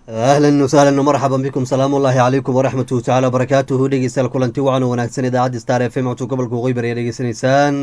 ahlan wasahlan marxaban bikum salaamu ullaahi calaykum waraxmatuhu tacala wabarakaatuhu dhegeystayaal kulanti wacan wanaagsan idaacadda star f m codka gobolka waqooyi bari ayaa dhegeysanaysaan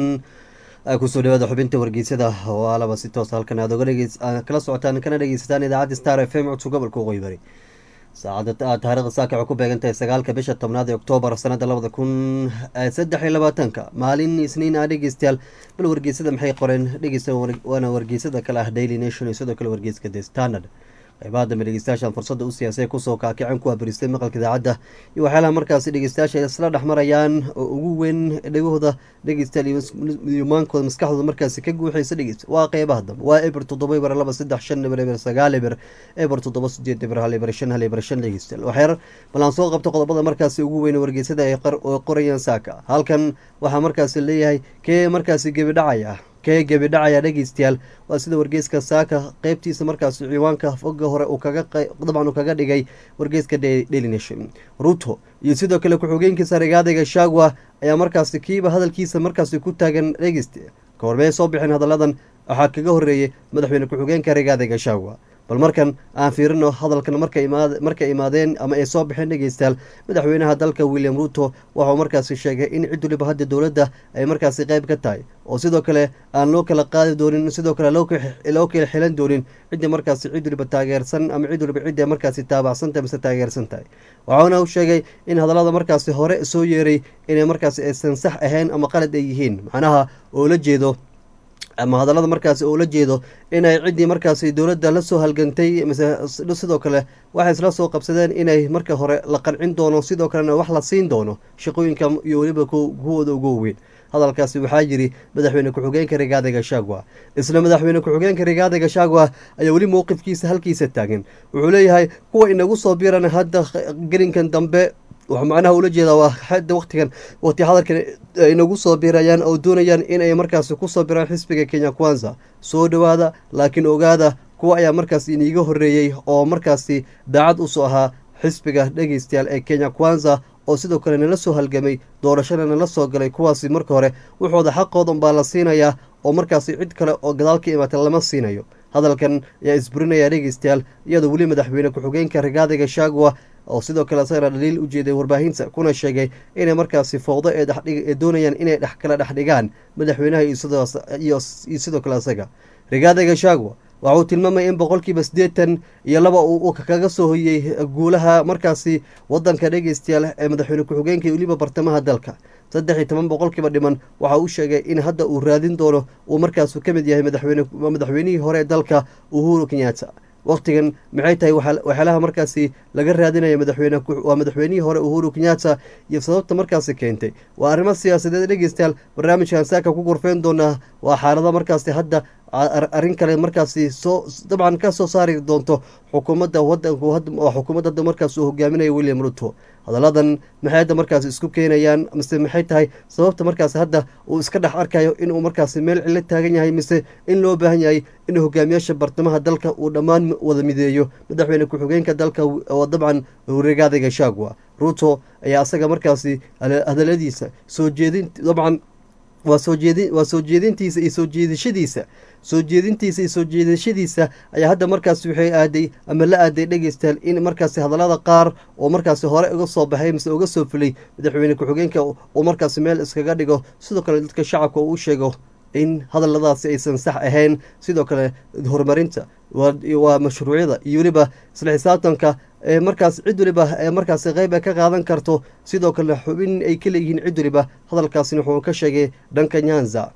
kusoo dhawaada xubinta wargeysyada oo alaba si toos halkan aad oga dhegeys kala socotaan kana dhegeysataan idaacadda star f m codka gobolka waqooyi bari saacada taarikhda saaka waxay ku beegan tahay sagaalka bisha tobnaad ee oktoobar sanada labada kun saddex iyo labaatanka maalin isniin ah dhegeystayaal bal wargeysada maxay qoreen dhegeysta waana wargeysada kale ah daily nation iyo sidoo kale wargeyska the standard qaybaha dambe dhegeystayaashan fursadda u siyaasay kusoo kaakicin kuwa baristay maqalka idaacadda iyo waxyaalaha markaasi dhegeystayaasha isla dhexmarayaan oo ugu weyn dhegahooda dhegeystayaal iyo maankooda maskaxdooda markaasi ka guuxaysa dhegeysta waa qeybaha dambe waa eber toddoba eber laba saddex shan eber eber sagaal eber eber toddoba sideed eber hal eber shan hal eber shan dhegeystayaal waxyar bal aan soo qabto qodobada markaasi ugu weyn wargeysada ay qorayaan saaka halkan waxaa markaasi leeyahay kee markaasi gebi dhacaya kee gebi dhacaya dhegeystayaal waa sida wargeyska saaka qeybtiisa markaasi ciwaanka foga hore uu kaga dabcan uu kaga dhigay wargeyska daily nation ruto iyo sidoo kale ku-xigeenkiisa rigaadayga shagwa ayaa markaasi kiiba hadalkiisa markaasi ku taagan dhegeysta kahormee soo bixin hadalladan waxaa kaga horeeyey madaxweyne ku-xigeenka rigaadayga shagwa bal markan aan fiirino hadalkan markay imaadeen ama ay soo baxeen dhegeystayaal madaxweynaha dalka william ruto waxauu markaasi sheegay in cid waliba hadda dowladda ay markaasi qeyb ka tahay oo sidoo kale aan loo kala qaadi doonin sidoo kale loo kala xilan doonin cidda markaasi cid waliba taageersan ama cid waliba cidda markaasi taabacsantahay mise taageersan tahay waxauna u sheegay in hadallada markaasi hore soo yeeray inay markaasi aysan sax ahayn ama qalad ay yihiin macnaha oo la jeedo ama hadallada markaasi oo la jeedo inay ciddii markaasi dowladda la soo halgantay mise sidoo kale waxay isla soo qabsadeen inay marka hore la qancin doono sidoo kalena wax la siin doono shaqooyinka iyo weliba kuwooda ugu waweyn hadalkaasi waxaa yiri madaxweyne ku-xigeenka rigaada gashagwa isla madaxweyne ku-xigeenka rigaada gashagwa ayaa weli mowqifkiisa halkiisa taagan wuxuu leeyahay kuwa inagu soo biiran hadda gelinkan dambe wuxuu macnaha ula jeedaa waa hadda waqtigan waqti hadalkan inagu soo biirayaan oo doonayaan inay markaasi kusoo biraan xisbiga kenya kwanza soo dhowaada laakiin ogaada kuwa ayaa markaasi iniiga horeeyey oo markaasi daacad usoo ahaa xisbiga dhegeystayaal ee kenya kwanza oo sidoo kale nala soo halgamay doorashana nala soo galay kuwaasi marka hore wuxooda xaqooda unbaa la siinayaa oo markaasi cid kale oo gadaal ka imaata lama siinayo hadalkan ayaa isburinaya dhegeystayaal iyadoo weli madaxweyne ku-xigeenka rigaadiga shagwa oo sidoo kale isagana dhaliil u jeeday warbaahinta kuna sheegay inay markaasi fowdo ee doonayaan inay dhex kala dhex dhigaan madaxweynaha iyo sidoo kale isaga rigaadiga shagwa waxa uu tilmaamay in boqolkiiba siddeetan iyo laba uu kaga soo hoyey guulaha markaasi wadanka dhegeystayaal ee madaxweyne ku-xigeenka iyo weliba bartamaha dalka saddex iyo toban boqolkiiba dhiman waxa uu sheegay in hadda uu raadin doono uu markaasu ka mid yahay madaxweynihii hore ee dalka uhuru kenyatta waqtigan maxay tahay waxyaalaha markaasi laga raadinaya madaxweyne waa madaxweynihii hore uhuru kenyatta iyo sababta markaasi keentay waa arrimo siyaasadeed dhegeystayaal barnaamijkan saaka ku gorfeyn doonaa waa xaalado markaasi hadda arrin kale markaasi soo dabcan ka soo saari doonto xukuumadda wadanku xukuumadda hadda markaas uu hogaaminaya william ruto hadalladan maxay hadda markaasi isku keenayaan mise maxay tahay sababta markaasi hadda uu iska dhex arkayo inuu markaasi meel cilo taagan yahay mise in loo baahan yahay in hogaamiyaasha bartamaha dalka uu dhammaan wada mideeyo madaxweyne ku-xigeenka dalka oo dabcan rigaadiga shagwa ruto ayaa asaga markaasi hadaladiisa soo jeedin dabcan waa soo jeedi waa soo jeedintiisa iyo soo jeedashadiisa soo jeedintiisa iyo soo jeedashadiisa ayaa hadda markaasi waxay aaday ama la aaday dhegeystayaal in markaasi hadallada qaar oo markaasi hore uga soo baxay mise uga soo fulay madaxweyne ku-xigeenka uu markaasi meel iskaga dhigo sidoo kale dadka shacabka uu sheego in hadalladaasi aysan sax ahayn sidoo kale horumarinta waa mashruucyada iyo weliba isla xisaabtanka ee markaas cid waliba ee markaasi qeyb ay ka qaadan karto sidoo kale xubin ay ka leeyihiin cid waliba hadalkaasina wuxuu ka sheegay dhanka nyanza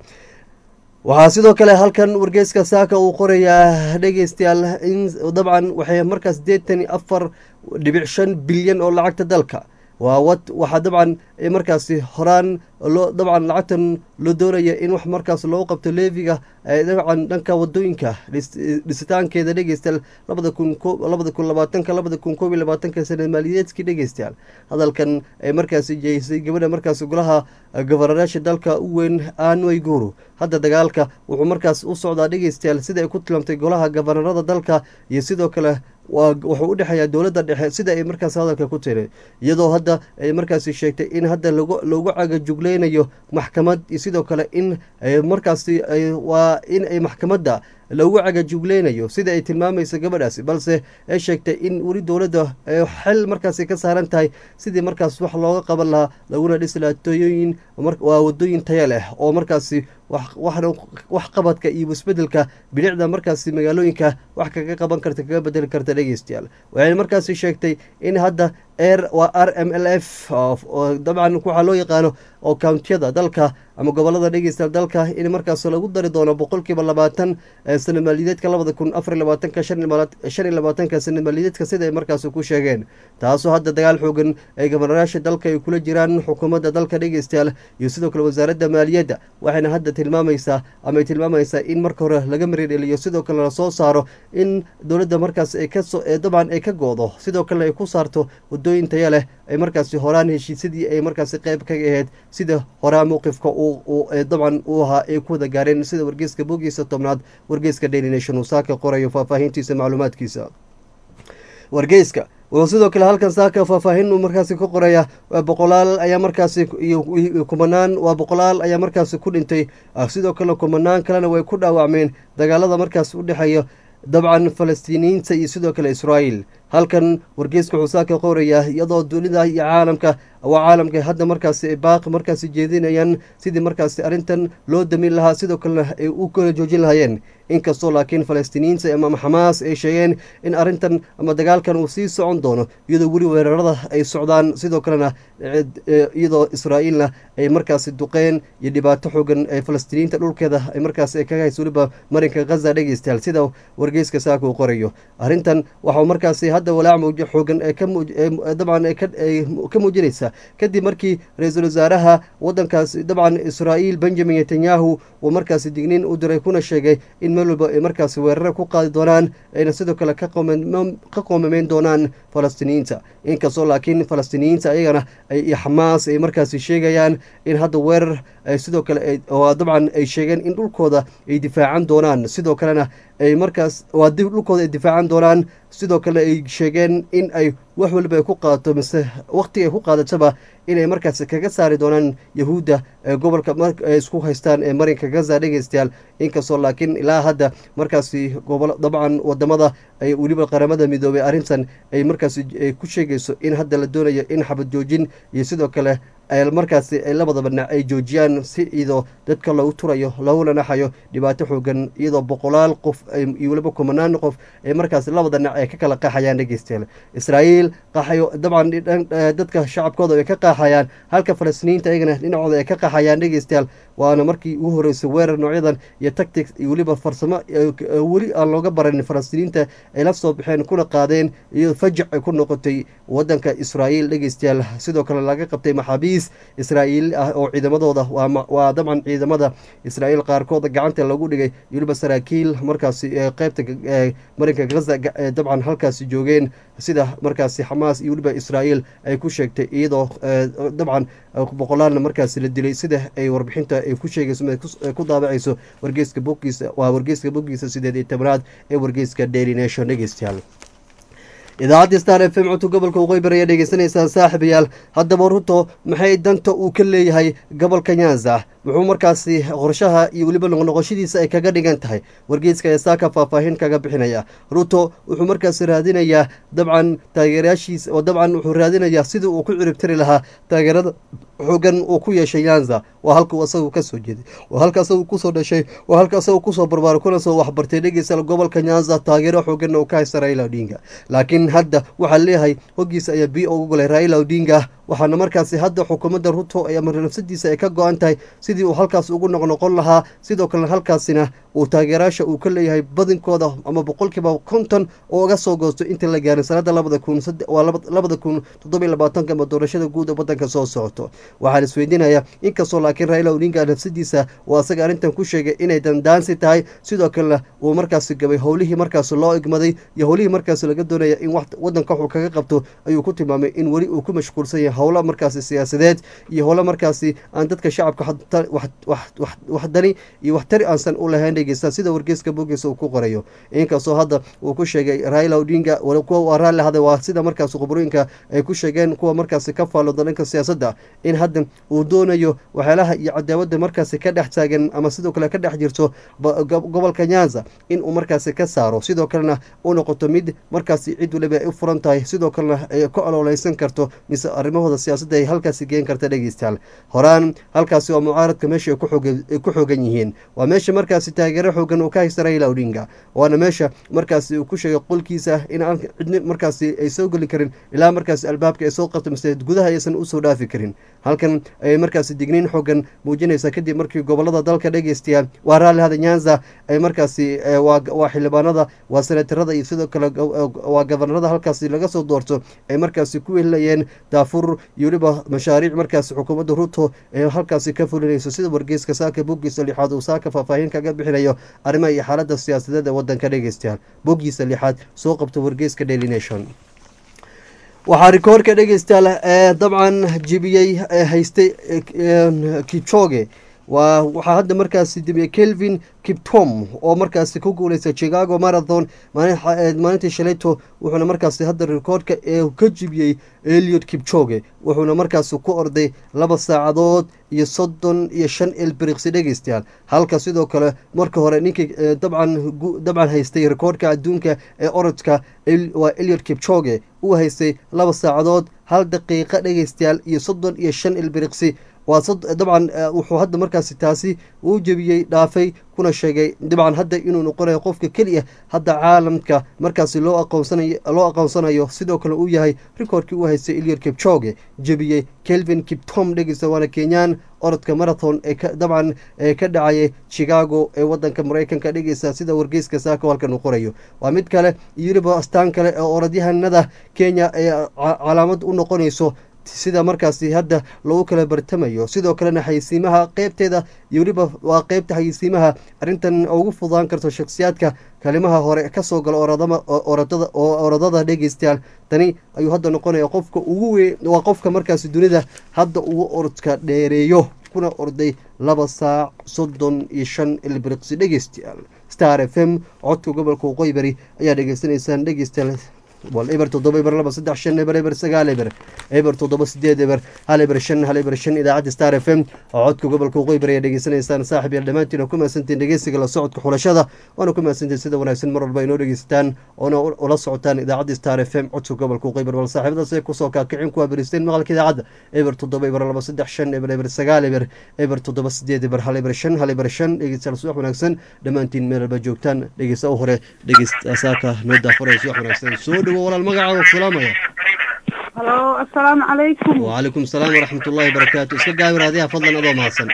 waxaa sidoo kale halkan wargeyska saaka uu qorayaa dhegeystayaal in dabcan waxay markaas sideetan iyo afar dhibic shan bilyan oo lacagta dalka waa wad waxaa dabcan markaasi horaan loo dabcan lacagtan loo doonaya in wax markaas loogu qabto leefiga dabcan dhanka wadooyinka dhisitaankeeda dhegeystayaal labada kun labada kun labaatanka labada kun koob iyo labaatanka sana maaliyadeedkii dhegeystayaal hadalkan ay markaasi jeysay gabadha markaasi golaha governayaasha dalka u weyn anway guru hadda dagaalka wuxuu markaas u socdaa dhegeystayaal sida ay ku tilmaamtay golaha gobanarada dalka iyo sidoo kale wuxuu u dhexeeyaa dowladda dhexe sida ay markaas hadalka ku tiri iyadoo hadda ay markaasi sheegtay in hadda loogu cagajugleynayo maxkamad iyo sidoo kale in markaasi waa in ay maxkamadda lagu cagajugleynayo sida ay tilmaamaysa gabadhaasi balse ay sheegtay in weli dowladda xil markaasi ka saaran tahay sidii markaas wax looga qaban lahaa laguna dhisi lahaa tooyooyin waa wadooyin taya leh oo markaasi wax qabadka iyo isbedelka bilicda markaasi magaalooyinka wax kaga qaban karta kaga bedeli karta dhegeystayaal waxay markaasi sheegtay in hadda r waa r m l f dabcan waxaa loo yaqaano oo countiyada dalka ama gobolada dhegeystayaal dalka in markaas lagu dari doono boqolkiiba labaatan sana maaliyadeedka labada kun afar labaatanka shan iyo labaatanka sana maaliyadeedka sida ay markaas ku sheegeen taasoo hadda dagaal xoogan ay gobanayaasha dalka ay kula jiraan xukuumadda dalka dhegeystayaal iyo sidoo kale wasaaradda maaliyadda waxayna hadda tilmaamaysaa ama ay tilmaamaysaa in marka hore laga maridheliyo sidoo kale lasoo saaro in dowladda markaas ay kaso dabcan ay ka go-do sidoo kalena ay ku saarto wadooyin taya leh ay markaasi horaan heshiisyadii ay markaasi qayb kaga ahayd sida horaa mowqifka dabcan uu ahaa ay ku wada gaareen sida wargeyska bogiisa tobnaad wargeyska daily nation uu saaka qorayo faahfaahintiisa macluumaadkiisa wargeyska wuxuu sidoo kale halkan saaka faahfaahin uu markaasi ka qoraya boqolaal ayaa markaasi iyo kumanaan waa boqolaal ayaa markaasi ku dhintay sidoo kale kumanaan kalena way ku dhaawacmeen dagaalada markaasi u dhexeeya dabcan falastiiniyiinta iyo sidoo kale israa'iil halkan wargeyska wuxuu saaka qorayaa iyadoo dunida iyo caalamka waa caalamka hadda markaasi ay baaqi markaasi jeedinayaan sidii markaasi arrintan loo damin lahaa sidoo kalena ay u kala joojin lahayeen inkastoo laakiin falastiiniyiinta ama xamaas ay sheegeen in arrintan ama dagaalkan uu sii socon doono iyadoo weli weerarada ay socdaan sidoo kalena iyadoo israa'iilna ay markaasi duqeen iyo dhibaato xoogan ee falastiiniyiinta dhulkeeda ay markaasi ay kaga hayso weliba marinka khaza dhegeystayaal sida wargeyska saaka uu qorayo arrintan waxau markaasi hadda walaac mawjo xoogan ee ka dabcan ka muujinaysa kadib markii ra-iisul wasaaraha wadankaas dabcan israa'iil benjamin netanyahu uu markaasi digniin u diray kuna sheegay in meel walba ay markaasi weerare ku qaadi doonaan ayna sidoo kale ka qoomameyn doonaan falastiiniyiinta inkastoo laakiin falastiiniyiinta ayagana iyo xamaas ay markaasi sheegayaan in hadda weerar sidoo kale dabcan ay sheegeen in dhulkooda ay difaacan doonaan sidoo kalena ay markaas waa dib dhulkooda ay difaacan doonaan sidoo kale ay sheegeen in ay wax waliba ay ku qaadato mise waqtiga ay ku qaadataba inay markaasi kaga saari doonaan yahuudda ee gobolka ay isku haystaan ee marinka gaza dhegeystayaal inkastoo laakiin ilaa hadda markaasi gobol dabcan wadamada ay weliba qaramada midoobay arrintan ay markaasi ku sheegayso in hadda la doonayo in xabad joojin iyo sidoo kale markaasi ay labadaba dhinac ay joojiyaan si iyadoo dadka lagu turayo laguna naxayo dhibaato xoogan iyadoo boqolaal qof iyo weliba kumanaan qof ay markaasi labada dhinac ay ka kala qaxayaan dhegeystayaal israa'iil qaxayo dabcan dadka shacabkooda ay ka qaxayaan halka falastiiniyiinta ayagana dhinacooda ay ka qaxayaan dhegeystayaal waana markii ugu horeysay weerar noocyadan iyo tactics iyo weliba farsamo weli aan looga baranin falastiiniyiinta ay la soo baxeen kuna qaadeen iyo fajac ay ku noqotay wadanka israa'iil dhegeystayaal sidoo kale laga qabtay maxaabiis israa'iil ah oo ciidamadooda waa dabcan ciidamada israa'iil qaarkooda gacanta lagu dhigay weliba saraakiil markaasi qeybta marinka gaza dabcan halkaasi joogeen sida markaasi xamaas iyo weliba israa'iil ay ku sheegtay iyadoo dabcan boqolaalna markaasi la dilay sida ay warbixinta ay ku sheegayso ku daabacayso wargeyska boggiisa waa wargeyska boggiisa sideed iyo tobnaad ee wargeyska daily nation dhegeystayaal idaacadda star f m codka gobolka waqooyi bari ayaa dhegeysanaysaan saaxiibayaal haddaba ruto maxay danta uu ka leeyahay gobolka nyanza muxuu markaasi qorshaha iyo weliba noqnoqoshadiisa ay kaga dhigan tahay wargeyska ayaa saaka faahfaahin kaga bixinaya ruto wuxuu markaasi raadinayaa dabcan taageerayaashiisa oo dabcan wuxuu raadinayaa sidii uu ku ciribtiri lahaa taageerada xoogan uu ku yeeshay nyanza waa halkuu asagu kasoo jeeday waa halka asagu kusoo dhashay waa halka asagu kusoo barbaaray kuna soo waxbartay dhegeysa gobolka nyanza taageero xooganna uu ka haysta raila odinga laakiin hadda waxaa leeyahay hoggiisa ayaa bi ugu golay raila odinga waxaana markaasi hadda xukuumadda ruto ama nafsadiisa ay ka go-an tahay sidii uu halkaas ugu noqnoqon lahaa sidoo kalena halkaasina uu taageeraasha uu ka leeyahay badinkooda ama boqolkiiba konton oo uga soo goosto inta la gaarin sanada labada kun waa labada kun toddobiyo labaatanka ama doorashada guud oo wadanka soo socoto waxaa la isweydiinayaa inkastoo laakiin raila odinga nafsadiisa uu asaga arrintan ku sheegay inay dandaansi tahay sidoo kalena uu markaasi gabay howlihii markaasi loo igmaday iyo howlihii markaasi laga doonaya in wadanka waxuu kaga qabto ayuu ku tilmaamay in weli uu ku mashquulsan yahay howlo markaasi siyaasadeed iyo howlo markaasi aan dadka shacabka wax dani iyo wax tari aansan u lahayn dhegeysta sida wargeyska bogiisa uu ku qorayo inkastoo hadda uu ku sheegay raila odinga kuwa waa raalli haday waa sida markaasi khubrooyinka ay ku sheegeen kuwa markaasi ka faallooda dhanka siyaasadda in in hadda uu doonayo waxyaalaha iyo cadaawada markaasi ka dhex taagan ama sidoo kale ka dhex jirto gobolka nyanza in uu markaasi ka saaro sidoo kalena u noqoto mid markaasi cid waliba ay u furan tahay sidoo kalena ay ka ololeysan karto mise arrimahooda siyaasadda ay halkaasi geen karta dhegeystayaal horaan halkaasi waa mucaaradka meesha ay ku xoogan yihiin waa meesha markaasi taageero xoogan uu ka haysta raila odinga waana meesha markaasi uu ku sheegay qolkiisa in aan cidni markaasi ay soo geli karin ilaa markaasi albaabka ay soo qabto mise gudaha aysan usoo dhaafi karin halkan ayay markaasi digniin xoogan muujinaysa kadib markii gobolada dalka dhegeystayaa waa raallihada nyanza ay markaasi waa xildhibaanada waa senatarada iyo sidoo kale waa gabanarada halkaasi laga soo doorto ay markaasi ku wehelayeen daafur iyo weliba mashaariic markaasi xukuumadda ruto ee halkaasi ka fulinayso sida wargeyska saaka boggiisa lixaad uu saaka faahfaahin kaga bixinayo arrimaha iyo xaalada siyaasadeed ee wadanka dhegeystayaal boggiisa lixaad soo qabta wargeyska daily nation waxaa rikoorka dhegeystayaal ee dabcan jibiyey ee haystay kichoge waa waxaa hadda markaasi dibiyey kelvin kiptom oo markaasi ku guuleystay chicago marathon maalintii shalayto wuxuuna markaasi hadda rikoorka ee ka jibiyey eliot kipchoge wuxuuna markaasi ku orday laba saacadood iyo soddon iyo shan ilbiriqsi dhegeystayaal halka sidoo kale marka hore ninkii dabcan dabcan haystay rikoorka adduunka ee orodka waa eliot kipchoge uu haystay laba saacadood hal daqiiqa dhegeystayaal iyo soddon iyo shan ilbiriqsi waa dabcan wuxuu hadda markaasi taasi uu jebiyey dhaafay kuna sheegay dabcan hadda inuu noqonayo qofka keliya hadda caalamka markaasi loo aqoonsanayo loo aqoonsanayo sidoo kale uu yahay rikoorkii uu haystay eliot kipchoge jebiyey kelvin kiptom dhegeysta waana kenyaan orodka marathon ee dabcan ee ka dhacayay chicago ee wadanka mareykanka dhegeysa sida wargeyska saako halkan uu qorayo waa mid kale iyo weliba astaan kale ee orodyahanada kenya ee calaamad u noqonayso sida markaasi hadda lagu kala bartamayo sidoo kalena xaysiimaha qeybteeda iyo weliba waa qeybta xaysiimaha arrintan ugu fudaan karto shakhsiyaadka kalimaha hore kasoo gala oradada oo orodada dhegeystayaal tani ayuu hadda noqonaya qofka ugu we waa qofka markaasi dunida hadda ugu orodka dheereeyo kuna orday laba saac soddon iyo shan ilbiriqsi dhegeystayaal star f m codka gobolka waqooyi bari ayaa dhegeysanaysaan dhegeystayaal wal eber toddoba eber laba saddex shan eber eber sagaal eber eber toddoba sideed eber hal eber shan hal eber shan idaacadda star f m oo codka gobolka waqooyi bari ayaa dhegeysanaysaan saaxib yaal dhammaantiin oo ku mahadsantiin dhegeysiga la socodka xulashada waana ku mahadsantiin sida wanaagsan mar walba inoo dhegeysataan oona ula socotaan idaacadda star f m codka gobolka waqooyi bari bal saaxiibadaas ay kusoo kaakicin kuwaa beristeen maqalka idaacadda eber toddoba eber laba saddex shan eber eber sagaal eber eber toddoba sideed eber hal eber shan hal eber shan dhegeystayaal subax wanaagsan dhammaantiin meel walba joogtaan dhegeysta u hore dhegeysta saaka noo daafuray subax wanaagsan soo dhowo walaal magacaaga ku salaamaya halo assalaamu calaykum wacalaykum asalaam waraxmat ullahi barakaatu iska gaawir adiha fadlan adoo mahadsan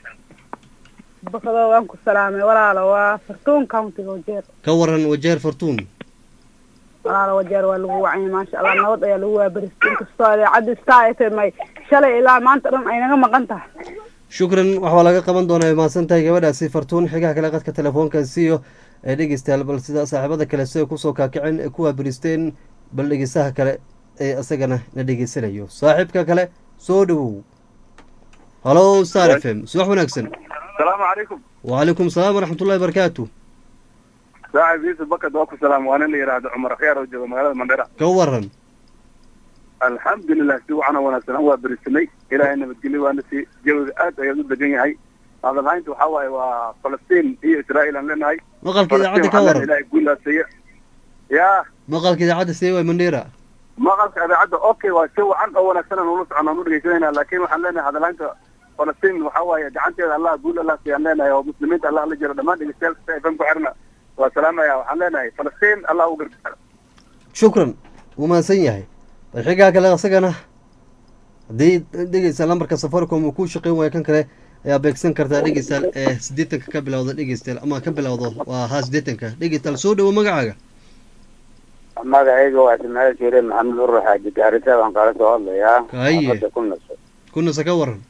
bakado waan ku salaamay walaalo waa fartuun countiga wajeer ka waran wajeer fartuun walaalo wajeer waa lagu wacanyay maasha allah nabad ayaa lagu waabaristay inkastoo idaacadda star f m ay shalay ilaa maanta dhan ay naga maqan tahay shukran waxaa laga qaban doonaa mahadsan tahay gabadhaasi fartuun xigaha kale qadka telefoonka siiyo ee dhegeystayaal bal sida saaxiibada kale siday kusoo kaakiceen ee ku waabaristeen bal dhegeystaha kale ee isagana na dhegeysanayo saaxiibka kale soo dhowow halo star f m subax wanaagsan asalaamu calaykum wacalaykum asalaam waraxmat ullahi barakaatu saaxib yuusuf bakad waa ku salaam waa nin la yidhaahdo cumar khiyaar oo jooga magaalada mandhera ka waran alxamdulilah si wacan oo wanaagsan waa berisanay ilaahay nabadgelyo waana si jawiga aad ayaad u degan yahay hadalhaynta waxaa waaye waa falastiin iyo israa'iil aan leenahay maqalka idaacadda ka waran ilahay guulaaseeya ya maqalka idaacadda see waay mandheera maqalka idaacadda okay waa si wacan oo wanaagsan aan ula socon aan u dhegeysanayna laakiin waxaan leenahay hadalhaynta falastiin waxaa waaye gacanteeda allah guul allah siyaan leenahay oo muslimiinta allah la jiro dhammaan dhegeystayaal kasta fm ku xirna waa salaamaya waxaan leenahay falastiin allah u gargaaro shukran wuu mahadsan yahay bal xigaa kale isagana haddii dhegeysa lambarka safaricom uu ku shaqeyn waayo kan kale ayaa beegsan kartaa dhegeystayaal ee siddeetanka ka bilowda dhegeystayaal ama ka bilowdo waa haa siddeetanka dhegeystayaal soo dhowo magacaaga magacayga waa ismaaciil shiire maxamed urur xaaji gaarisa baan kala soo hadlayaa Haye. xaafadda ku naso kunasa ka waran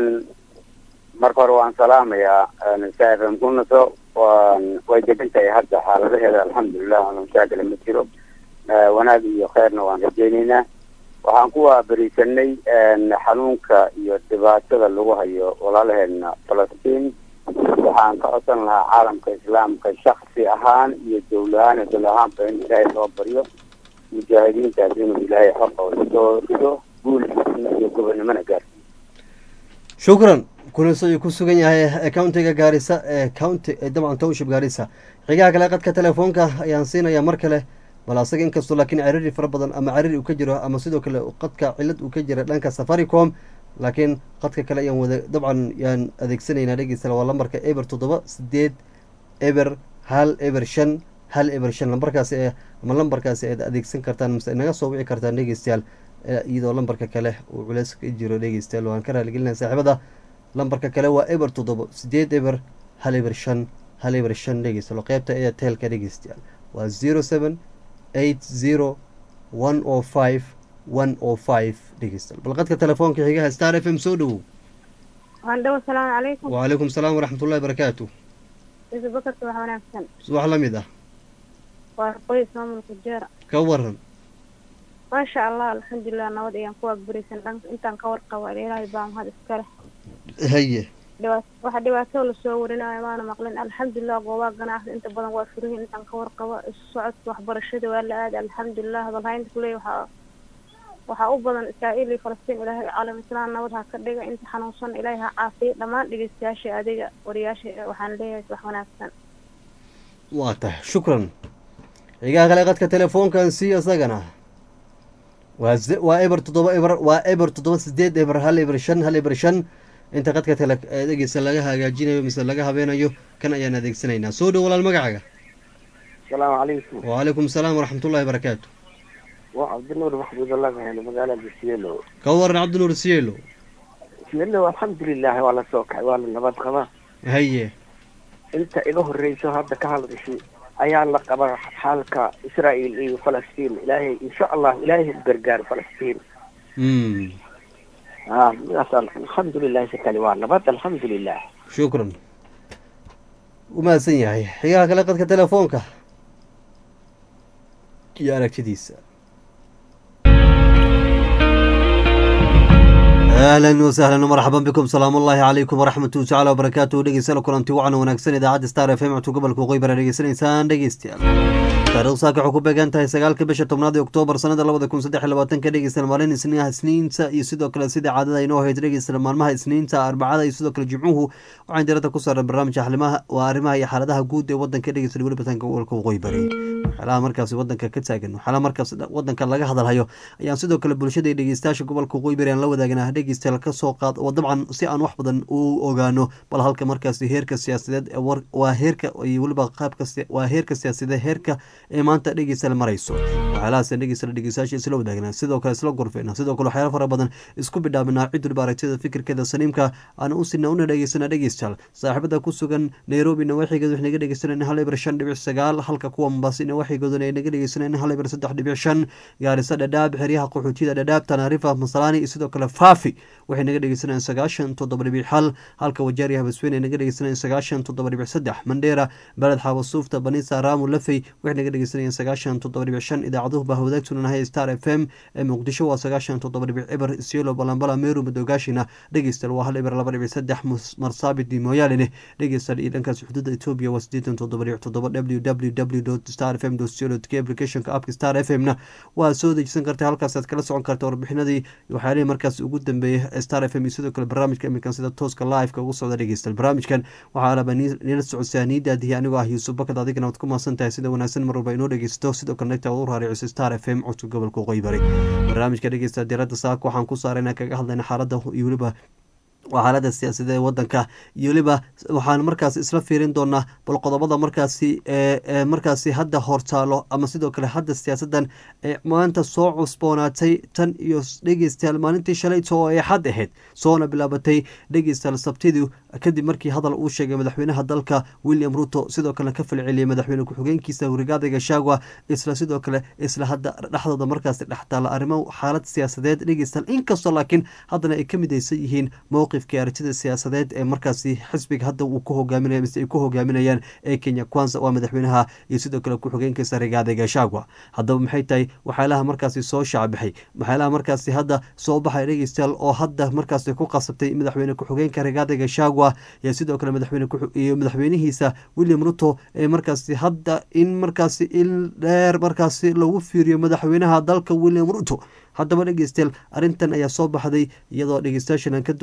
marka hore waan salaamayaa safm ku naso waan way degan tahay hadda xaaladaheeda alxamdulilah aan mashaakila ma jiro Eh, wanaag iyo kheyrna waan rajaynaynaa waxaan ku waaberisanay xanuunka iyo dhibaatada lagu hayo walaalaheena falastiin waxaan ka codsan lahaa caalamka islaamka shaksi ahaan iyo dowlahaan dol ahaanba in ilaahay loo baryo mujaahidiintaas inuu ilaahay xorkooda soo rido guul iyo gobonimona gaarsiiyo shukran kuliso ayuu ku sugan yahay countiga gaarisa ee county ee dabcan township gaarisa xigaha kale qadka telefoonka ayaan siinayaa mar kale bal asaga inkastoo laakiin cariri fara badan ama cariri uu ka jiro ama sidoo kale qadka cilad uu ka jira dhanka safaricom laakiin qadka kale ayaan wada dabcan yaan adeegsanaynaa dhegeysta waa lambarka eber toddoba sideed eber hal eber shan hal eber shan lambarkaasi ee ama lambarkaasi aad adeegsan kartaan mase naga soo wici kartaan dhegeystayaal iyadoo lambarka kale uu culeys ka jiro dhegeystayaal waan ka raaligelinaya saaxiibada lambarka kale waa eber toddoba sideed eber hal eber shan hal eber shan dhegeystayaal qeybta airtelka dhegeystayaal waa zero seven eight zero one o five one o five dhegeystayaal bal qadka telefoonka xigaha star f m soo dhowow waandhawo asalaamu calaykum wacalaykum salaam waraxmatullahi barakaatu yusuf bakarka wax wanaagsan subax la mid ah waa qoys maamulka jeera ka waran maasha allah alxamdulilah nabad ayaan ku waagbaraysan dhanka intaan ka warqaba ilaahay baa mahad iskale haye dhibaat waxa dhibaato lasoo warinayo maana maqlin alxamdulilah goobaha ganacsi inta badan waa furihin intaan ka warqabo isu socodka waxbarashada waa la aada alxamdulilah hadalhaynta kuleey waxaa waxaa u badan israa'iil iyo falastiin ilaahay caalam islaan nabad ha ka dhiga inta xanuunsan ilaahay ha caafiyo dhammaan dhegeystayaasha adiga wariyaasha waxaan leeyahay wax wanaagsan waa tahay shukran xigaha kale qadka telefoonkan sii isagana waa waa eber toddoba eber waa eber toddoba sideed eber hal eber shan hal eber shan inta qadka tele dhegeysa laga hagaajinayo mise laga habeenayo kan ayaan adeegsanaynaa soo dhow walaal magacaaga asalaamu calaykum wacalaykum salaam waraxmatullahi barakaatu waa cabdinuur maxmuud allah kahelo magaalada sielo ka waran cabdinuur sielo sielo alxamdulilah waa la soo kacay waa la nabad qabaa haye inta iga horreyso hadda ka hadlashay ayaa la qabaa xaalka israa'iil iyo falastiin ilaahay insha allah ilaahay u gargaar falastiin a midaas alxamdulilah si kale waa nabad alxamdulilah shukran u mahadsan yahay xigaha kale qadka telefoonka iyo aragtidiisa ahlan wasahlan marxaban bikum salaam ullahi calaykum waraxmatuhi tacala wabarakaatuhu dhegeystayaal kulanti wacan wanaagsan idaacadda star f m codka gobolka qoybara dhegeysanaysaan dhegeystayaal taarikhdu saaka waxay ku beegan tahay sagaalka bisha tobnaad ee oktoobar sanada labada kun saddex iyo labaatanka dhegeystayaal maalin isniinaha isniinta iyo sidoo kale sida caadada inoo hayd dhegeystayaal maalmaha isniinta arbacada iyo sidoo kale jimcuhu waxaan diradda ku saaran barnaamijka xalimaha waa arrimaha iyo xaaladaha guud ee wadanka dhegeystayaal weli batanka gobolka waqooyi bari waxyaalaha markaasi wadanka ka taagan waxyaalaha markaas wadanka laga hadalhayo ayaan sidoo kale bulshada iyo dhegeystayaasha gobolka waqooyi bari aan la wadaagnaa dhegeystayaal kasoo qaad oo dabcan si aan wax badan u ogaano bal halka markaasi heerka siyaasadeed waa heerka iyo weliba qaabka waa heerka siyaasadeed heerka ee maanta dhegeystayaal marayso waxyaalahaas dhegeystayaal dhegeystayaasha isla wadaagnaa sidoo kale isla gorfeynaa sidoo kale waxyaala fara badan isku bidhaaminaa cid waliba aragtida fikirkeeda saliimka aan u sina una dhegeysana dhegeystayaal saaxiibada ku sugan nairobi nawaaxigeeda wax naga dhegeysanayna hal eber shan dhibic sagaal halka kuwa mombasi nawaaxigooduna ay naga dhegeysanayna hal eber saddex dhibic shan gaarisa dhadhaab xeryaha qaxootiyada dhadhaab tanaarifa masalaani iyo sidoo kale faafi waxay naga dhegeysanayaan sagaashan toddoba dhibic hal halka wajaari habasweyn ay naga dhegeysanayaan sagaashan toddoba dhibic saddex mandheera beled xaabasuufta banisa raamu lafey waxay naga dhegeysanayaan sagaashan toddoba dhibic shan idaacaduhu baa wadaagtuna nahay star f m ee muqdisho waa sagaashan toddoba dhibic eber isiolo balambala meru madogaashina dhegeystayaal waa hal eber laba dhibic saddex marsaabidi mooyaalene dhegeystayaal iyo dhankaas xuduudda etoobiya waa siddeetan toddoba dhibic toddoba w w w star f m co k applicationka appka star f m na waa soo dejisan karta halkaasaad kala socon karta warbixinadii waxyaalihii markaas ugu dambeeyey star f m iyo sidoo kale barnaamijka iminkan sida tooska liveka ugu socda dhegeystayaal barnaamijkan waxaa alaba nila socodsaa niidaadihi anigoo ah yuusuf bakad adigana waad ku mahadsan tahay sida wanaagsan mar walba inoo dhegeysto sidoo kale nagta u raariciso star f m codka gobolka waqooyi bari barnaamijka dhegeysta diiradda saaka waxaan ku saarayna kaga hadlayna xaaladda iyo weliba waa xaalada siyaasadeed ee wadanka iyo weliba waxaan markaas isla fiirin doonaa bal qodobada markaasi ee markaasi hadda hortaalo ama sidoo kale hadda siyaasadan ee maanta soo cusboonaatay tan iyo dhegeystayaal maalintii shalayto oo ay xad ahayd soona bilaabatay dhegeystayaal sabtidii kadib markii hadal uu sheegay madaxweynaha dalka william ruto sidoo kalena ka falceliyay madaxweyne ku-xigeenkiisa rigaada gashagwa isla sidoo kale isla hadda dhexdooda markaasi dhextaala arrimo xaalad siyaasadeed dhegeystayaal inkastoo laakiin haddana ay ka midaysan yihiin mowqifkii aragtida siyaasadeed ee markaasi xisbiga hadda uu ku hogaaminaya mise ay ku hogaaminayaan ee kenya kwanza waa madaxweynaha iyo sidoo kale ku-xigeenkiisa rigaada gashagwa haddaba maxay tahay waxyaalaha markaasi soo shaacbixay waxyaalaha markaasi hadda soo baxay dhegeystayaal oo hadda markaasi ku qasabtay madaxweyne ku-xigeenka rigaada gashagwa iyo sidoo kale madaxweyne iyo madaxweynihiisa william ruto ee markaasi hadda in markaasi il dheer markaasi lagu fiiriyo madaxweynaha dalka william ruto haddaba dhegeystayaal arrintan ayaa soo baxday iyadoo dhegeystayaashan aan ka doonayo in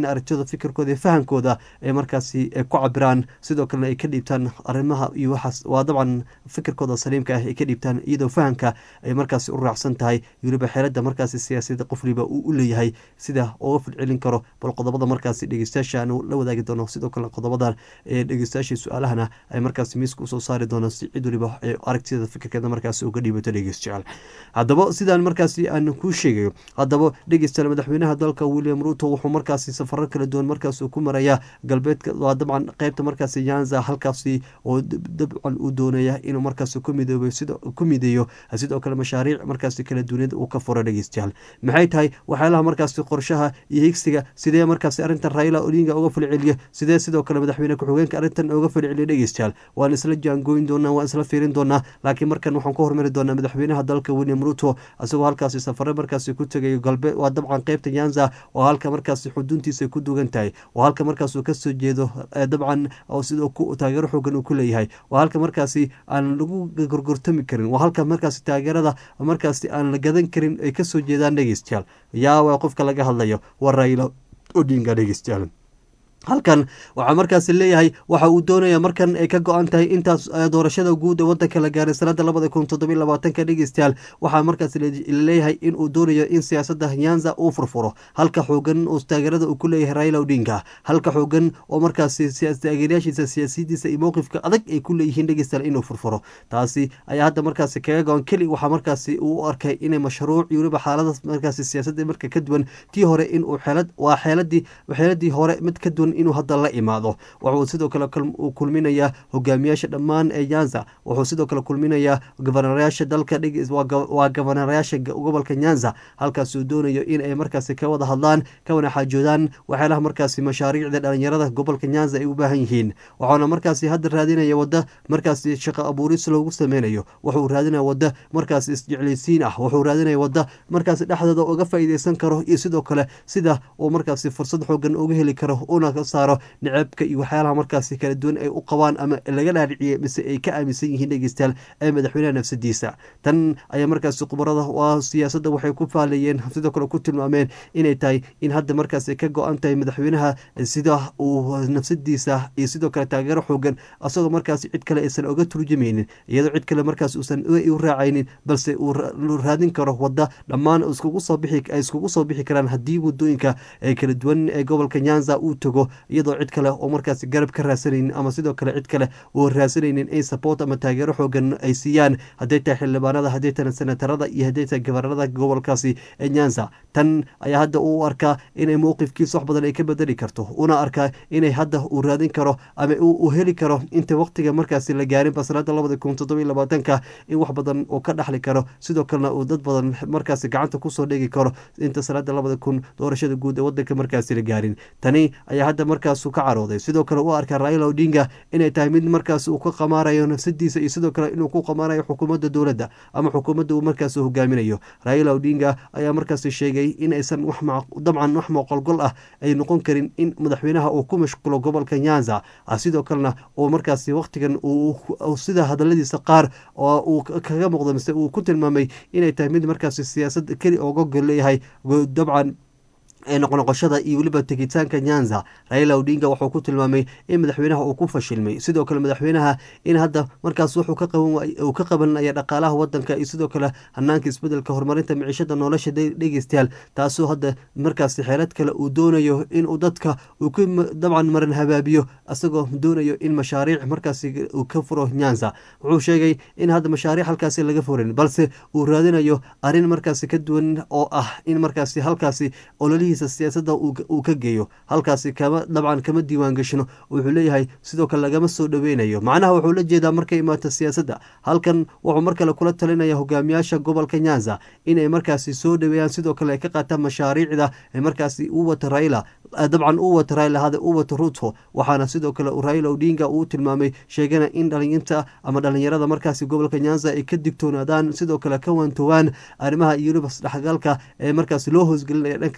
aragtiyada fikirkooda iyo fahankooda ay markaasi ku cabiraan sidoo kalena ay ka dhiibtaan arrimaha iyo waxaas waa dabcan fikirkooda saliimka ah ay ka dhiibtaan iyadoo fahanka ay markaasi u raacsan tahay weliba xeelada markaasi siyaasiyada qof waliba uu u leeyahay sida uga fidcelin karo bal qodobada markaasi dhegeystayaasha aanu la wadaagi doono sidoo kale qodobadan ee dhegeystayaasha su-aalahana ay markaasi miiska usoo saari doonaan si cid waliba aragtiyada fikirkeeda markaasi uga dhiibato dhegeystayaal haddaba sidaan markaasi aan kuu sheegayo haddaba dhegeystayaal madaxweynaha dalka william ruto wuxuu markaasi safaro kala duwan markaas ku maraya galbeedka waa dabcan qeybta markaasi yanza halkaasi oo dabcan uu doonaya inuu markaasi ku midoobo sida ku mideeyo sidoo kale mashaariic markaasi kala duwaniyad uu ka furo dhegeystayaal maxay tahay waxyaalaha markaasi qorshaha iyo higsiga sidee markaasi arrintan raila odinga uga falceliyo sidee sidoo kale madaxweyne ku-xigeenka arrintan uga falceliyo dhegeystayaal waan isla jaangooyin doonaa waan isla fiirin doonaa laakiin markan waxaan ku hormari doonaa madaxweynaha dalka william ruto isagoo halkaasi safare markaasi ku tegayo galbeed waa dabcan qeybta yanza oo halka markaasi xuduntiisa ku dugan tahay oo halka markaas uu kasoo jeedo dabcan sidoo taageero xoogan uu ku leeyahay waa halka markaasi aan lagu gorgortami karin waa halka markaasi taageerada markaasi aan la gadan karin ay kasoo jeedaan dhegeystayaal yaa waa qofka laga hadlayo waa raila odinga dhegeystayaal halkan waxaa markaasi leeyahay waxa uu doonaya markan ay ka go-an tahay intaas doorashada guud ee wadanka la gaaray sanada labada kun toddobiy labaatanka dhegeystayaal waxaa markaas laleeyahay in uu doonayo in siyaasada nyanza uu furfuro halka xoogan uu taageerada uu ku leeyahay raila odinga halka xoogan oo markaasi taageerayaashiisa siyaasiyadiisa iyo mowqifka adag ay ku leeyihiin dhegeystayaal inuu furfuro taasi ayaa hadda markaasi kaga go-an keli waxaa markaasi uu u arkay inay mashruuc iyo weliba xaalada markaasi siyaasadda marka ka duwan tii hore inuu xeelad waa xeeladii xeeladii hore mid ka duwan inuu hadda la imaado wuxuu sidoo kale kulminayaa hogaamiyaasha dhammaan ee nyanza wuxuu sidoo kale kulminayaa gobonarayaasha dalka waa gobonarayaasha gobolka nyanza halkaasuu doonayo in ay markaasi ka wada hadlaan ka wana xaajoodaan waxyaalaha markaasi mashaariicda dhalinyarada gobolka nyanza ay u baahan yihiin waxaana markaasi hadda raadinaya wada markaasi shaqo abuuris loogu sameynayo wuxuu raadinaya wada markaasi isjeclaysiin ah wuxuu raadinaya wada markaasi dhexdooda uga faa'iideysan karo iyo sidoo kale sida uu markaasi fursad xoogan uga heli karo una saaro nicabka iyo waxyaalaha markaasi kala duwan ay u qabaan ama laga dhaadhiciye mise ay ka aaminsan yihiin dhegeystayaal ee madaxweynaha nafsadiisa tan ayaa markaasi khubarada waa siyaasadda waxay ku faaleeyeen sidoo kale ku tilmaameen inay tahay in hadda markaasi ka go-an tahay madaxweynaha sida uu nafsadiisa iyo sidoo kale taageero xoogan asagoo markaasi cid kale aysan oga turjumaynin iyadoo cid kale markaas uusan u raacaynin balse uu raadin karo wada dhammaan iskugu soo bixi ay iskugu soo bixi karaan haddii wadooyinka ee kala duwan ee gobolka nyanza uu tago iyadoo cid kale oo markaasi garab ka raasanaynin ama sidoo kale cid kale oo raasanaynin in support ama taageero xoogan ay siiyaan hadday tahay xildhibaanada hadday tahay senatarada iyo hadday tahay gabarnada gobolkaasi ee nyanza tan ayaa hadda uu arkaa inay mowqifkiisa wax badan ay ka bedeli karto una arkaa inay hadda uu raadin karo ama uu heli karo inta waqtiga markaasi la gaarinba sanada labada kun toddobiy labaatanka in wax badan uu ka dhaxli karo sidoo kalena uu dad badan markaasi gacanta kusoo dhegi karo inta sanada labada kun doorashada guud ee wadanka markaasi la gaarin tani ayaa hadda markaasu ka carooday sidoo kale u arkaa raila odinga inay tahay mid markaas uu ka qamaarayo nafsadiisa iyo sidoo kale inuu ku qamaarayo xukuumadda dowladda ama xukuumadda uu markaas hogaaminayo raila odinga ayaa markaasi sheegay in aysan dabcan wax mooqolgol ah ay noqon karin in madaxweynaha uu ku mashqulo gobolka nyanza sidoo kalena uu markaasi waqtigan sida hadaladiisa qaar oo uu kaga muuqdo mise uu ku tilmaamay inay tahay mid markaasi siyaasad keli ooga gol leeyahay dabcan noqnoqoshada iyo weliba tegitaanka nyanza raila odinga wuxuu ku tilmaamay in madaxweynaha uu ku fashilmay sidoo kale madaxweynaha in hadda markaas wuxuu ka qabanaya dhaqaalaha wadanka iyo sidoo kale hanaanka isbedelka horumarinta miciishada nolosha dhegeystayaal taasoo hadda markaasi xeelad kale uu doonayo inuu dadka uu ku dabcan maran habaabiyo isagoo doonayo in mashaariic markaasi uu ka furo nyanza wuxuu sheegay in hadda mashaariic halkaasi laga furin balse uu raadinayo arrin markaasi ka duwan oo ah in markaasi halkaasi ololihiisa siyaasada uu ka geeyo halkaasi kama dabcan kama diiwaan gashino wuxuu leeyahay sidoo kale lagama soo dhoweynayo macnaha wuxuu la jeedaa markay imaato siyaasadda halkan wuxuu mar kale kula talinaya hogaamiyaasha gobolka nyanza inay markaasi soo dhoweeyaan sidoo kale ay ka qaataan mashaariicda ee markaasi u wata raila dabcan u wata raila hada u wata ruto waxaana sidoo kale raila odinga uu tilmaamay sheegana in dhalinyinta ama dhalinyarada markaasi gobolka nyanza ay ka digtoonaadaan sidoo kale ka waantowaan arrimaha iyo weliba isdhexgalka ee markaasi loo hoosgelinaya dhanka siyaasadda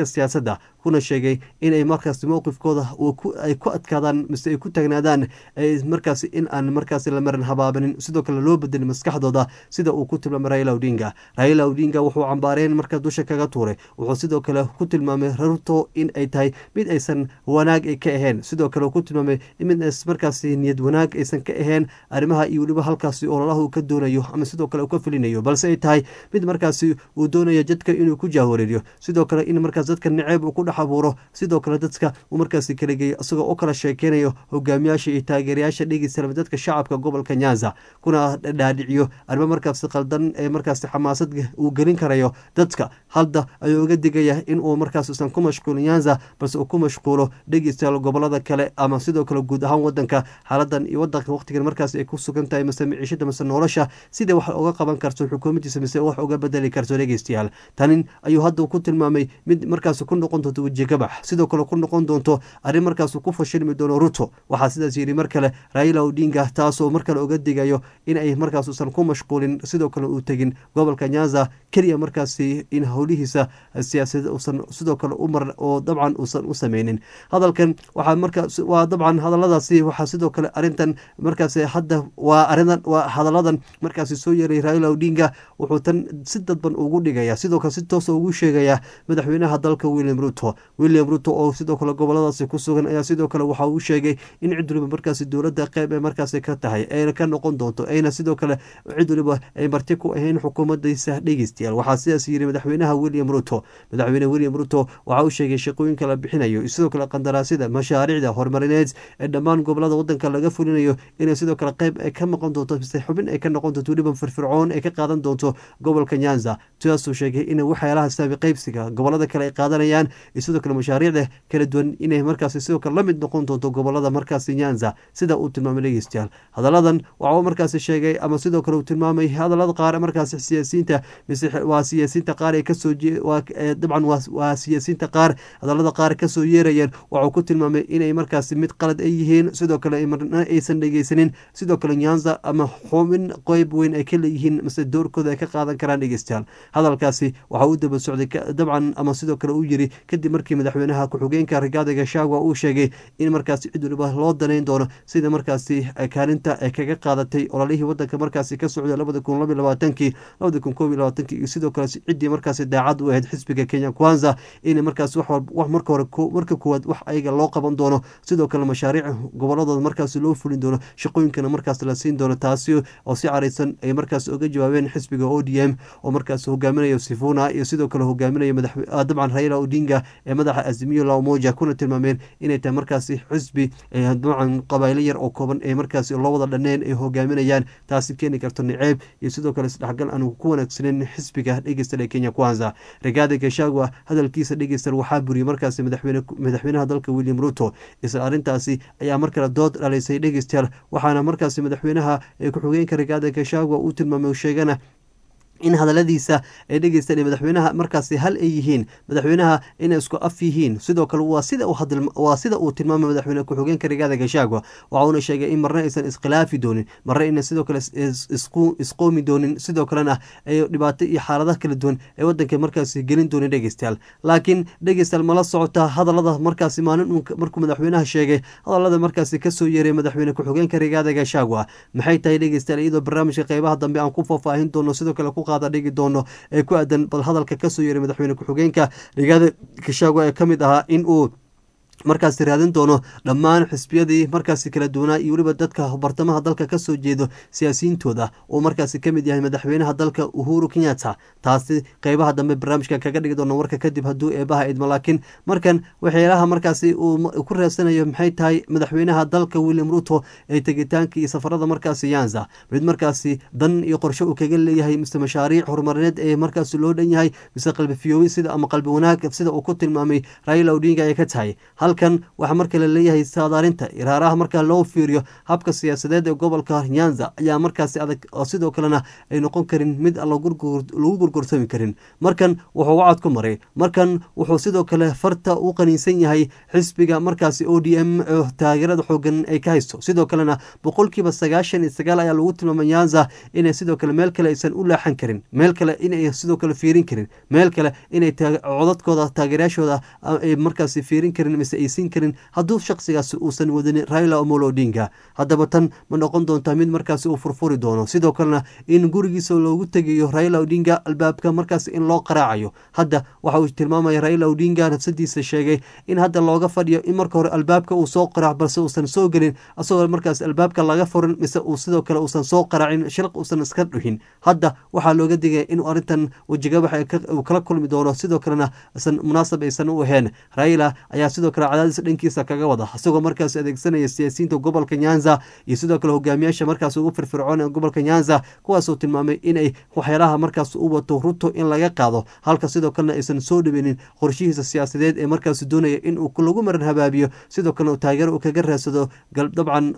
siyaasadda kuna sheegay inay markaasi mowqifkooda ay ku adkaadaan mise ay ku taagnaadaan markaasi in aan markaasi la marin habaabanin sidoo kale loo bedelin maskaxdooda sida uu ku tilmaamay raila odinga raila odinga wuxuu cambaareen markaa dusha kaga tuuray wuxuu sidoo kale ku tilmaamay ruto in ay tahay mid aysan wanaag ay ka ahayn sidoo kale ku tilmaamay mid markaasi niyad wanaag aysan ka ahayn arrimaha iyo weliba halkaasi ololaha uu ka doonayo ama sidoo kale uu ka filinayo balse ay tahay mid markaasi uu doonayo jadka inuu ku jahwareeriyo sidoo kale in markaas dadka naceeb uu ku dhex abuuro sidoo kale dadka uu markaasi kala geeyo isagoo u kala sheekeynayo hogaamiyaasha iyo taageerayaasha dhegeysalama dadka shacabka gobolka nyanza kuna dhaadhiciyo arrimo markaasi qaldan ee markaasi xamaasad uu gelin karayo dadka hadda ayuu uga digaya in uu markaas usan ku mashquulin nyanza balse uu ku mashquulo dhegeystayaal gobolada kale ama sidoo kale guud ahaan wadanka xaaladan iyo wadanka waqtigan markaas ay ku sugan tahay mise miciishada mise nolosha sidai wax uga qaban karto xukuumaddiisa mise wax uga bedeli karto dhegeystayaal tanin ayuu hadda ku tilmaamay mid markaas ku noqon doonto wejigabax sidoo kale ku noqon doonto arrin markaas ku fashilmi doono ruto waxaa sidaas yidhi mar kale raila odinga taasoo mar kale uga digayo in ay markaas usan ku mashquulin sidoo kale uu tegin gobolka nyanza keliya markaasi in howlihiisa siyaasada usan sidoo kale umar oo dabcan uusan u sameynin hadalkan waxaa markaas waa dabcan hadaladaasi waxaa sidoo kale arrintan markaas hadda waa aridan waa hadaladan markaasi soo yeeray raila odinga wuxuu tan si dadban ugu dhigaya sidoo kale si toosa ugu sheegaya madaxweynaha dalka william ruto william ruto oo sidoo kale goboladaasi ku sugan ayaa sidoo kale waxa uu sheegay in cid waliba markaasi dowladda qeyb ee markaasi ka tahay ayna ka noqon doonto ayna sidoo kale cid waliba ay marti ku ahayn xukuumaddiisa dhegeystayaal waxaa sidaas yiri madaxweynaha william ruto madaxweyne william ruto waxa uu sheegay shaqooyinka la bixinayo sidoo kale qandaraasyada mashaariicda horumarineed ee dhammaan gobolada wadanka laga fulinayo inay sidoo kale qeyb ay ka noqon doonto mise xubin ay ka noqon doonto weliba firfircoon ay ka qaadan doonto gobolka nyanza sidaasuu sheegay in waxyaalaha saabi qeybsiga gobolada kale ay qaadanayaan iyo sidoo kale mashaariicda kala duwan inay markaasi sidoo kale la mid noqon doonto gobolada markaasi nyanza sida uu tilmaamay dhegeystayaal hadaladan waxauu markaasi sheegay ama sidoo kale uu tilmaamay hadalada qaar markaasi siyaasiyiinta mise waa siyaasiyiinta qaar ay kasoo dabcan waa siyaasiyiinta qaar hadalada qaar kasoo yeerayeen waxuu ku tilmaamay inay markaasi mid qalad ay yihiin sidoo kale marna aysan dhegeysanin sidoo kale nyanza ama xubin qeyb weyn ay ka leeyihiin mise doorkooda ay ka qaadan karaan dhegeystayaal hadalkaasi waxa uu daba socday dabcan ama sidoo kale uu yiri kadib markii madaxweynaha ku-xigeenka rigaada gashagwa uu sheegay in markaasi cid waliba loo danayn doono sida markaasi kaalinta ay kaga qaadatay ololihii wadanka markaasi ka socday labada kun laba labaatankii labada kun koob iyo labaatankii iyo sidoo kale ciddii markaasi daacad u ahayd xisbiga kenya kwanza in markaas wax marka hore marka koowaad wax ayaga loo qaban doono sidoo kale mashaariic goboladooda markaasi loo fulin doono shaqooyinkana markaas la siin doono taasi oo si caraysan ay markaas uga jawaabeen xisbiga o d m oo markaas hogaaminayo sifuna iyo sidoo kale hogaaminaya dabcan raila odinga ee madaxa azimiyo lamoja kuna tilmaameen inay tahay markaasi xisbi dabcan qabailo yar oo kooban ee markaasi loo wada dhaneen ay hogaaminayaan taasi keeni karto niceeb iyo sidoo kale isdhexgal aan ku wanaagsaneyn xisbiga dhegeysta ee kenya kwanza rigaada gashagwa hadalkiisa dhegeystan waxaa buriyey markaasi madaxweynaha dalka william ruto isla arrintaasi ayaa mar kale dood dhalaysay dhegeystayaal waxaana markaasi madaxweynaha ee ku-xigeenka rigaada gashagwa uu tilmaamay sheegana in hadaladiisa ay dhegeystaan madaxweynaha markaasi hal ay yihiin madaxweynaha inay isku af yihiin sidoo kale waa sida waa sida uu tilmaamay madaxweyne ku-xigeenka rigaada gashagwa waxauna sheegay in marna aysan iskhilaafi doonin marna ayna sidoo kale isqoomi doonin sidoo kalena ay dhibaato iyo xaaladaha kala duwan ee wadanka markaasi gelin doonin dhegeystayaal laakiin dhegeystayaal mala socota hadalada markaasi maalin markuu madaxweynaha sheegay hadalada markaasi kasoo yeeray madaxweyne ku-xigeenka rigaada gashagwa maxay tahay dhegeystayaal iyadoo barnaamijka qeybaha dambe aan ku faahfaahin doono sidoo kale ku dhigi doono ee ku aadan bal hadalka kasoo yeeray madaxweyne ku-xigeenka rigaada gashagwa ee kamid ahaa in uu markaasi raadin doono dhammaan xisbiyadii markaasi kala duwanaa iyo weliba dadka bartamaha dalka kasoo jeedo siyaasiyiintooda uu markaasi kamid yahay madaxweynaha dalka uhuru kenyatta taasi qeybaha dambe barnaamijka kaga dhigi doono warka kadib hadduu eebaha idmo laakiin markan waxyaalaha markaasi uu ku reebsanayo maxay tahay madaxweynaha dalka william ruto ee tegitaanka iyo safarada markaasi yanza mid markaasi dan iyo qorshe uu kaga leeyahay mise mashaariic horumarineed ee markaasi loo dhan yahay mise qalbi fiyoobi sida ama qalbi wanaag sida uu ku tilmaamay raila odinga ay ka tahay halkan waxaa marka la leeyahay saadaalinta iraaraha marka loo fiiriyo habka siyaasadeed ee gobolka nyanza ayaa markaasi adag oo sidoo kalena ay noqon karin mid aan lagu gurgursami karin markan wuxuu wacad ku maray markan wuxuu sidoo kale farta u qaniinsan yahay xisbiga markaasi o d m taageerada xoogan ay ka haysto sidoo kalena boqolkiiba sagaashan iyo sagaal ayaa lagu tilmaamay nyanza inay sidoo kale meel kale aysan u leexan karin meel kale inay sidoo kale fiirin karin meel kale inay codadkooda taageerayaashooda ay markaasi fiirin karin mise aysiin karin hadduu shaksigaasi uusan wadanin raila omolo odinga haddaba tan ma noqon doontaa mid markaasi uu furfuri doono sidoo kalena in gurigiisa loogu tegayo raila odinga albaabka markaasi in loo qaraacayo hadda waxa uu tilmaamaya raila odinga nafsadiisa sheegay in hadda looga fadhiyo in marka hore albaabka uu soo qaraac balse uusan soo gelin asagoo markaas albaabka laga furin mise uu sidoo kale uusan soo qaraacin shilq uusan iska dhuhin hadda waxaa looga digaya inuu arrintan wejigabax uu kala kulmi doono sidoo kalena isan munaasab aysan u ahayn raila ayaa sidoo kale cadaadis dhankiisa kaga wada isagoo markaas adeegsanaya siyaasiyiinta gobolka nyanza iyo sidoo kale hogaamiyaasha markaas ugu firfircoon ee gobolka nyanza kuwaasoo tilmaamay inay waxyaalaha markaas u wato ruto in laga qaado halka sidoo kalena aysan soo dhaweynin qorshihiisa siyaasadeed ee markaas doonaya in uu lagu maran habaabiyo sidoo kalena taageero uu kaga raadsado dabcan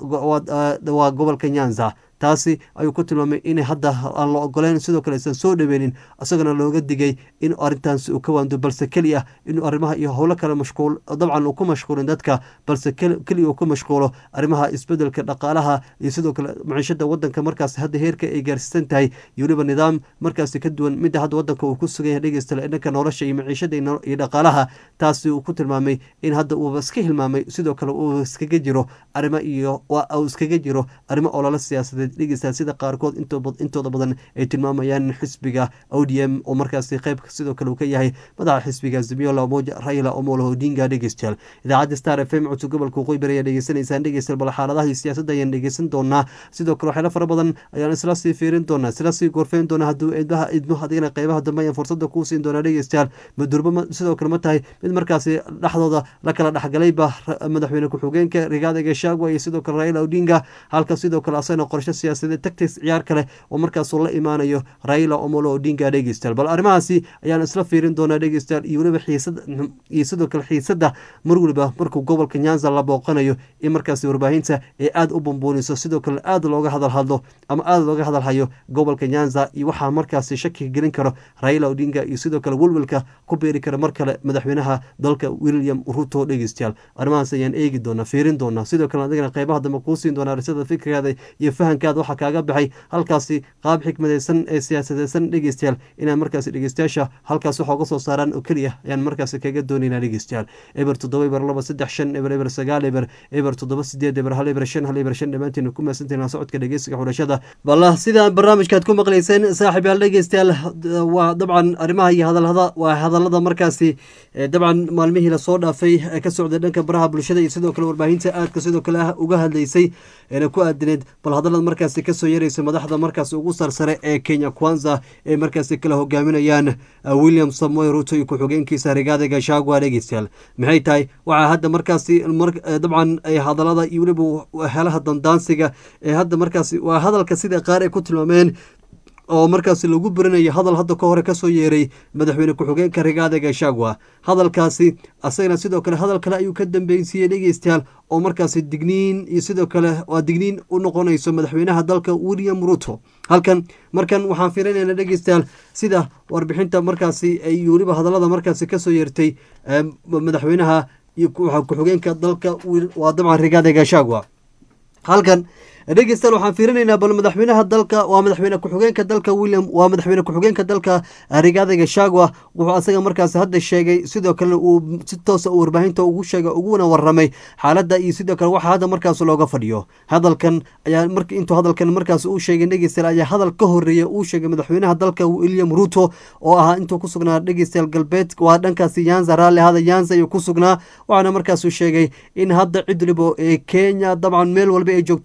waa gobolka nyanza taasi ayuu ku tilmaamay in hadda aan la ogoleyn sidoo kale aysan soo dhaweynin isagana looga digay in arrintaasi uu ka waando balse keliya inuu arrimaha iyo howlo kale mashquul dabcan uu ku mashquulin dadka balse keliya uu ku mashquulo arrimaha isbedelka dhaqaalaha iyo sidoo kale maciishada wadanka markaas hadda heerka ay gaarsiisan tahay iyo weliba nidaam markaasi ka duwan midda hadda wadanka uu ku sugan yahay dhegeysta dhanka nolosha iyo maciishada iyo dhaqaalaha taasi uu ku tilmaamay in hadda uuba iska hilmaamay sidoo kale uu iskaga jiro arrimo iyo uu iskaga jiro arrimo ololo siyaasadeed dhegeysta sida qaarkood intooda badan ay tilmaamayaan xisbiga o d m oo markaasi qayb sidoo kale uu ka yahay madaxa xisbiga zimiola moja raila omolo odinga dhegeystayaal idaacadda star f m codka gobolka waqooyi bari ayaa dhegeysanaysaan dhegeystayaal bal xaaladaha iyo siyaasadda ayaan dhegeysan doonaa sidoo kale waxyaalo fara badan ayaan isla sii fiirin doonaa isla sii gorfeyn doonaa hadduu idmaha idmo adigana qeybaha dambe ayaan fursada kuu siin doonaa dhegeystayaal madurba sidoo kale ma tahay mid markaasi dhexdooda la kala dhexgalayba madaxweyne ku-xigeenka rigaada gashagwa iyo sidoo kale raila odinga halka sidoo kale asagana qorshe siyaasadeed tactics ciyaar kale oo markaasuu la imaanayo raila omolo odinga dhegeystayaal bal arrimahaasi ayaan isla fiirin doonaa dhegeystayaal iyo weliba xiisada iyo sidoo kale xiisadda mar weliba markuu gobolka nyanza la booqanayo in markaasi warbaahinta ay aada u bumbuuniso sidoo kale aada looga hadal hadlo ama aada looga hadal hayo gobolka nyanza iyo waxaa markaasi shakiga gelin karo raila odinga iyo sidoo kale welwelka ku beeri kara mar kale madaxweynaha dalka william ruto dhegeystayaal arrimahaas ayaan eegi doonaa fiirin doonaa sidoo kale adigana qeybaha dambe kuu siin doonaa risada fikirkaada iyo fahankaada waxaa kaaga baxay halkaasi qaab xikmadeysan ee siyaasadeysan dhegeystayaal inaan markaasi dhegeystayaasha halkaas waxa uga soo saaraan oo keliya ayaan markaasi kaga doonaynaa dhegeystayaal eber toddoba eber laba saddex shan eber eber sagaal eber eber toddoba sideed eber hal eber shan hal eber shan dhammaantiin ku maasantahin socodka dhegeysiga xulashada balla sida barnaamijkaad ku maqleyseen saaxiib yaal dhegeystayaal waa dabcan arrimaha iyo hadalada waa hadalada markaasi dabcan maalmihii lasoo dhaafay ee ka socday dhanka baraha bulshada iyo sidoo kale warbaahinta aadka sidoo kale ah uga hadlaysay eena ku aadineed bal hadalada markaasi kasoo yaraysa madaxda markaasi ugu sarsare ee kenya kwanza ee markaasi kala hogaaminayaan william samoy ruto iyo ku-xigeenkiisa rigaada gashagwa dhegeystayaal maxay tahay waxaa hadda markaasi dabcan hadalada iyo weliba helaha dandaansiga ee hadda markaasi waa hadalka sida qaar ay ku tilmaameen oo markaasi lagu berinayo hadal hadda ka hore kasoo yeeray madaxweyne ku-xigeenka rigaada gashagwa hadalkaasi asagana sidoo kale hadal kale ayuu ka dambeynsiiyey dhegeystayaal oo markaasi digniin iyo sidoo kale waa digniin u noqonayso madaxweynaha dalka william ruto halkan markan waxaan fiirinayna dhegeystayaal sida warbixinta markaasi ay weliba hadalada markaasi kasoo yeertay madaxweynaha iyo ku-xigeenka dalka waa dabcan rigaada gashagwa halkan dhegeystayaal waxaan fiirinaynaa bal madaxweynaha dalka waa madaxweyne ku-xigeenka dalka william waa madaxweyne ku-xigeenka dalka rigaada gashagwa wuxuu asaga markaasi hadda sheegay sidoo kale uu si toosa uu warbaahinta ugu sheegay uguna waramay xaaladda iyo sidoo kale waxa hadda markaas looga fadhiyo hadalkan ayaa mar intuu hadalkan markaas uu sheegay dhegeystayaal ayaa hadal ka horeeya uu sheegay madaxweynaha dalka william ruto oo ahaa intuu ku sugnaa dhegeystayaal galbeed waa dhankaasi yanza raalli hada yanza ayuu ku sugnaa waxaana markaasuu sheegay in hadda cid waliba ee kenya dabcan meel walba ay joogto ay marka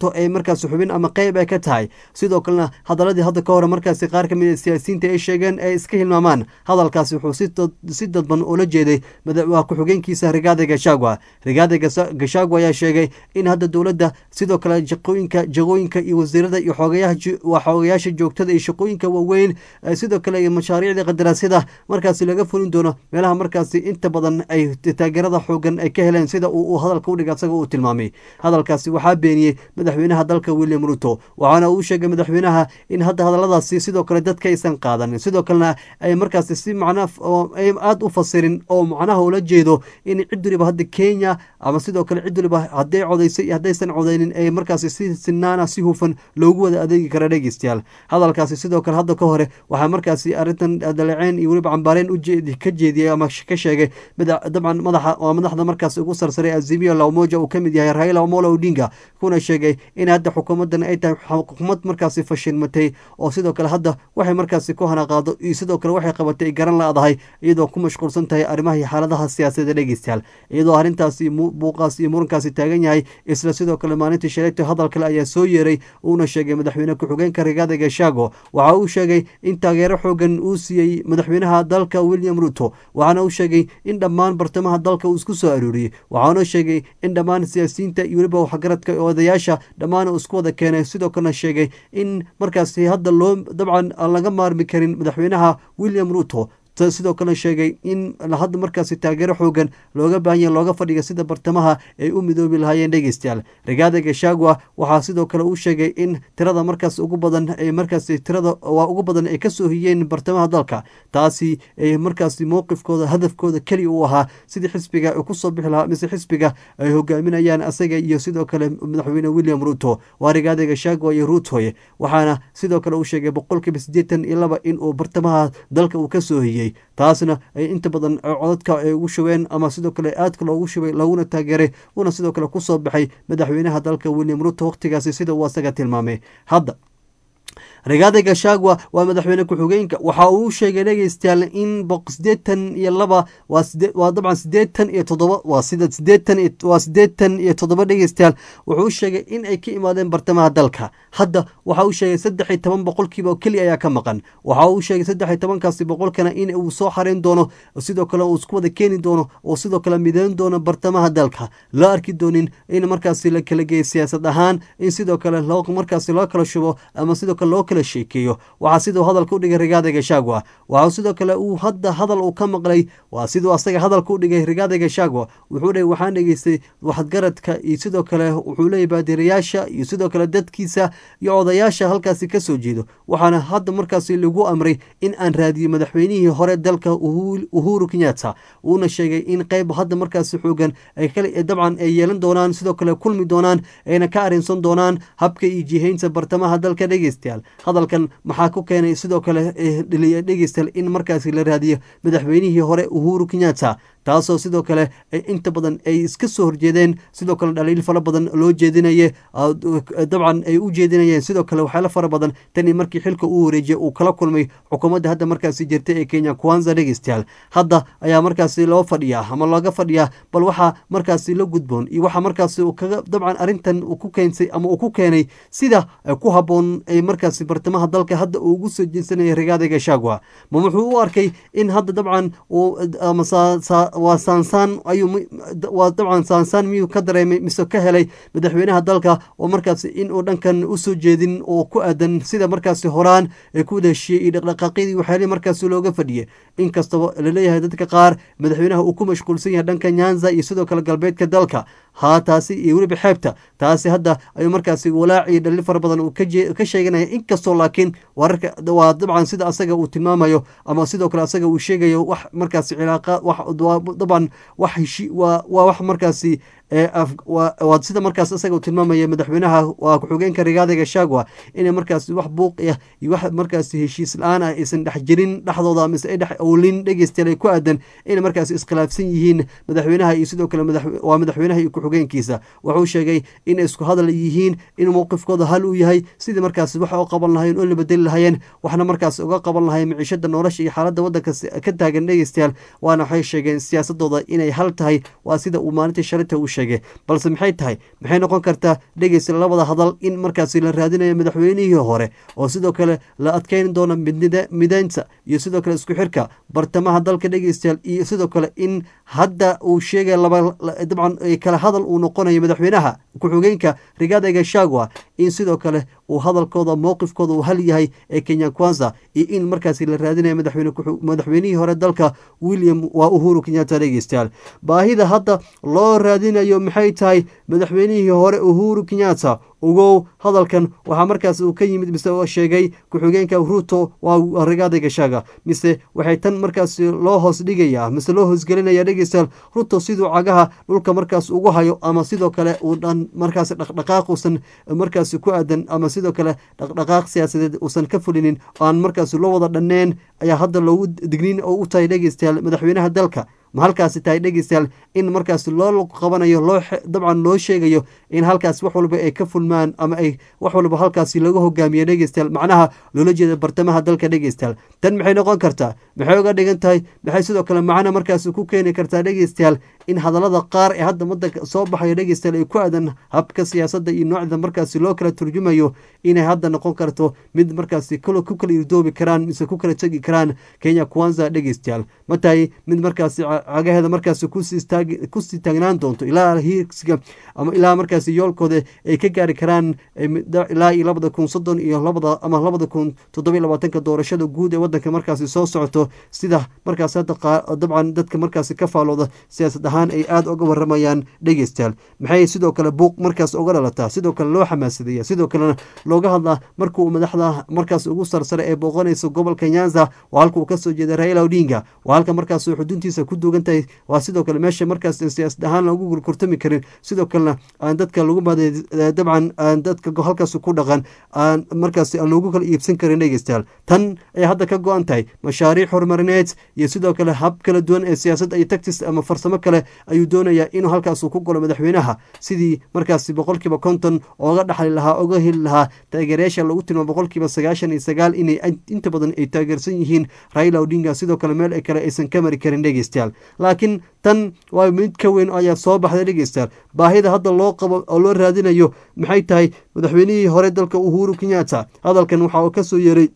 markaasi xubin ama qeyb ay ka tahay sidoo kalena hadaladii hadda ka hore markaasi qaar kamid a siyaasiyiinta ay sheegeen ay iska hilmaamaan hadalkaasi wuxuu si dadban ula jeeday waa ku-xigeenkiisa rigaada gashagwa rigaada gashagwa ayaa sheegay in hadda dowladda sidoo kale jaqooyinka jagooyinka iyo wasiirada iyo xoogayaasha joogtada iyo shaqooyinka waaweyn sidoo kale iyo mashaariicda qadaraasyada markaasi laga fulin doono meelaha markaasi inta badan ay taageerada xoogan ay ka heleen sida uu hadalka udhiga asaga uu tilmaamay hadalkaasi waxaa beeniyey madaxweynaha dalka william ruto waxaana uu sheegay madaxweynaha in hadda hadaladaasi sidoo kale dadka aysan qaadanin sidoo kalena ay markaasi si macna aada u fasirin oo macnaha ula jeedo in cid waliba hadda kenya ama sidoo kale cid waliba hadday codaysay iyo haddaysan codaynin ee markaasi si sinaana si hufan loogu wada adeegi kara dhegeystayaal hadalkaasi sidoo kale hadda ka hore waxaa markaasi arrintan daleeceyn iyo weliba cambaareen ka jeediyey ama ka sheegay dabcan madaxa waa madaxda markaasi ugu sarsaray azimio lamoja uu kamid yahay raila omolo odinga kuna sheegay in hadda xukuumadan ay tahay xukuumad markaasi fashilmatay oo sidoo kale hadda waxay markaasi ku hanaqaado iyo sidoo kale waxay qabatay garan la-dahay iyadoo ku mashquulsan tahay arrimaha iyo xaaladaha siyaasadda dhegeystayaal iyadoo arrintaasi buuqaas iyo murankaasi taagan yahay isla sidoo kale maalintii shalayto hadal kale ayaa soo yeeray uuna sheegay madaxweyne ku-xigeenka rigaada gashago waxa uu sheegay in taageero xoogan uu siiyey madaxweynaha dalka william ruto waxaana uu sheegay in dhammaan bartamaha dalka uu isku soo arooriyey waxaana sheegay in dhammaan siyaasiyiinta iyo weliba waxgaradka odayaasha dhammaan uu isku wada keenay sidoo kalena sheegay in markaasi hadda loo dabcan aan laga maarmi karin madaxweynaha william ruto sidoo kale sheegay in hadda markaasi taageero xoogan looga baahanya looga fadhiga sida bartamaha ay u midoobi lahaayeen dhegeystayaal rigaada gashagwa waxaa sidoo kale uu sheegay in tirada markaas ugu badan ay markaasi tirada waa ugu badan ay kasoo hiyeen bartamaha dalka taasi ay markaasi mowqifkooda hadafkooda keliya u ahaa sidii xisbiga ay kusoo bixi lahaa mise xisbiga ay hogaaminayaan asaga iyo sidoo kale madaxweyne william ruto waa rigaada gashagwa iyo rutoy waxaana sidoo kale uu sheegay boqolkiiba siddeetan iyo laba in uu bartamaha dalka uu kasoo hiyey taasna ay inta badan codadka ay ugu shubeen ama sidoo kale aadka loogu shubay laguna taageeray uuna sidoo kale kusoo baxay madaxweynaha dalka william ruto wakhtigaasi sida uu asaga tilmaamay hadda rigaada gashagwa waa madaxweyne ku-xigeenka waxa uu sheegay dhegeystayaal in sideetan iyo laba waa dabcan sideetan iyo toddoba waa sida sideetan waa sideetan iyo toddoba dhegeystayaal wuxuu sheegay in ay ka imaadeen bartamaha dalka hadda waxa uu sheegay saddex iyo toban boqolkiiba oo keliya ayaa ka maqan waxa uu sheegay saddex iyo tobankaasi boqolkana in uu soo xareyn doono sidoo kale uu isku wada keeni doono oo sidoo kale mideyn doono bartamaha dalka loo arki doonin in markaasi la kala geeyo siyaasad ahaan in sidoo kale loo markaasi loo kala shubo ama sidoo kale loo kala sheekeeyo waxaa siduu hadalka u dhigay rigaada gashagwa waxaa sidoo kale uu hadda hadal uu ka maqlay waa siduu asaga hadalka u dhigay rigaada gashagwa wuxuu dhe waxaan dhegeystay waxadgaradka iyo sidoo kale wuxuu leeyay baadirayaasha iyo sidoo kale dadkiisa iyo odayaasha halkaasi kasoo jeedo waxaana hadda markaasi lagu amray in aan raadiyo madaxweynihii hore dalka uhuru kenyatta uuna sheegay in qeyb hadda markaasi xoogan dabcan ay yeelan doonaan sidoo kale kulmi doonaan ayna ka arinsan doonaan habka iyo jihaynta bartamaha dalka dhegeystayaal hadalkan maxaa ku keenay sidoo kale dhaliya dhegeystayaal in markaasi la raadiyo madaxweynihii hore uhuru kenyatta taasoo sidoo kale inta badan ay iska soo horjeedeen sidoo kale dhaliil fara badan loo jeedinaye dabcan ay u jeedinayeen sidoo kale waxyaalo fara badan tanii markii xilka uu wareejiyay uu kala kulmay xukuumadda hadda markaasi jirta ee kenya kwanza dhegeystayaal hadda ayaa markaasi loo fadhiyaa ama looga fadhiyaa bal waxaa markaasi la gudboon iyo waxaa markaasi kaga dabcan arrintan ku keensay ama uu ku keenay sida ku haboon ay markaasi bartamaha dalka hadda uu ugu soo jeedsanaya rigaada gashagwa ma wuxuu u arkay in hadda dabcan waa saansaan ayuu waa dabcan saansaan miyuu ka dareemay mise ka helay madaxweynaha dalka oo markaasi in uu dhankan usoo jeedin oo ku aadan sida markaasi horaan ay ku wada heshiyey iyo dhaqdhaqaaqyadii waxyaalihii markaasi looga fadhiyay inkastaba laleeyahay dadka qaar madaxweynaha uu ku mashquulsan yahay dhanka nyanza iyo sidoo kale galbeedka dalka haa taasi iyo weliba xeebta taasi hadda ayuu markaasi walaac iyo dhalli fara badan uu ka sheeganaya inkastoo laakiin wararka waa dabcan sida asaga uu tilmaamayo ama sidoo kale asaga uu sheegayo wax markaasi cilaaqa dabcan wax heshi waa wax markaasi waa sida markaas isaga uu tilmaamaya madaxweynaha waa ku-xigeenka rigaada gashagwa inay markaasi wax buuq ah iyo wax markaasi heshiis la-aan ah aysan dhex jirin dhexdooda mise ay dhex owlin dhegeystayaal ay ku aadan inay markaasi iskhilaafsan yihiin madaxweynaha iyo sidoo kale waa madaxweynaha iyo ku-xigeenkiisa wuxuu sheegay inay isku hadal yihiin in mowqifkooda hal uu yahay sidii markaasi wax u qaban lahayeen oo la bedeli lahayeen waxna markaasi uga qaban lahayen miciishada nolosha iyo xaaladda waddanka ka taagan dhegeystayaal waana waxay sheegeen siyaasadooda inay hal tahay waa sida uu maalintii shalinta uu sheegay balse maxay tahay maxay noqon kartaa dhegeysta labada hadal in markaasi la raadinayo madaxweynihii hore oo sidoo kale la adkeyn doono mideynta iyo sidoo kale isku xirka bartamaha dalka dhegeystayaal iyo sidoo kale in hadda uu sheegay dabcan kale hadal uu noqonayo madaxweynaha ku-xigeenka rigaada gashagwa in sidoo kale uu hadalkooda mowqifkooda uu hal yahay ee kenya kwanza iyo in markaasi la raadinayo madaxweynihii hore dalka william waa uhuru kenyatta dhegeystayaal baahida hadda loo raadinayo maxay tahay madaxweynihii hore uhuru kenyatta ogow hadalkan waxaa markaas uu ka yimid mise sheegay ku-xigeenka ruto waa rigaada gashaga mise waxay tan markaas loo hoos dhigaya mise loo hoosgelinaya dhegeystayaal ruto siduu cagaha dhulka markaas ugu hayo ama sidoo kale uu dhan markaas dhaqdhaqaaq uusan markaas ku aadan ama sidoo kale dhaqdhaqaaq siyaasadeed uusan ka fulinin aan markaas loo wada dhanneen ayaa hadda loogu digniin oo u tahay dhegeystayaal madaxweynaha dalka ma halkaasi tahay dhegeystayaal in markaas loo qabanayo loo dabcan loo sheegayo in halkaas wax walba ay ka fulmaan ama ay wax walba halkaasi laga hogaamiyo dhegeystayaal macnaha loola jeeda bartamaha dalka dhegeystayaal tan maxay noqon kartaa maxay uga dhigan tahay maxay sidoo kale macna markaas ku keeni kartaa dhegeystayaal in hadallada qaar ee hadda wadanka soo baxayo dhegeystayaal ay ku aadan habka siyaasadda iyo noocda markaasi loo kala turjumayo inay hadda noqon karto mid markaasi ku kala irdoobi karaan mise ku kala tegi karaan kenya kwanza dhegeystayaal ma tahay mid markaasi cagaheeda markaasi kusii taagnaan doonto ilaa hiigsiga ama ilaa markaasi yoolkooda ay ka gaari karaan ilaa iyo labada kun soddon iyo labada ama labada kun toddoba labaatanka doorashada guud ee wadanka markaasi soo socoto sida markaas hadda dabcan dadka markaasi ka faalooda siyaasad ahaan ay aada uga waramayaan dhegeystayaal maxay sidoo kale buuq markaas uga dhalataa sidoo kale loo xamaasadeeya sidoo kalena looga hadlaa markuu madaxda markaas ugu sarsare ee booqanaysa gobolka nyanza waa halka uu kasoo jeeda raila odinga waa halka markaas xuduntiisa ku duugan tahay waa sidoo kale meesha markaas siyaasad ahaan lagu gurkurtami karin sidoo kalena aan dadka lagu maaday dabcan aan dadka halkaas ku dhaqan aan markaas aan loogu kala iibsan karin dhegeystayaal tan ayaa hadda ka go-an tahay mashaariic horumarineed iyo sidoo kale hab kala duwan ee siyaasadda iyo tactis ama farsamo kale ayuu doonayaa inuu halkaas ku golo madaxweynaha sidii markaasi boqolkiiba konton ooga dhaxli lahaa oga heli lahaa taageerayaasha lagu tilmaamo boqolkiiba sagaashan iyo sagaal inay inta badan ay taageersan yihiin raila odinga sidoo kale meel kale aysan ka mari karin dhegeystayaal laakiin tan waa mid ka weyn ayaa soo baxday dhegeystayaal baahida hadda loo qabo oo loo raadinayo maxay tahay madaxweynihii hore dalka uhuru kenyatta hadalkan waxa uu kasoo yeeray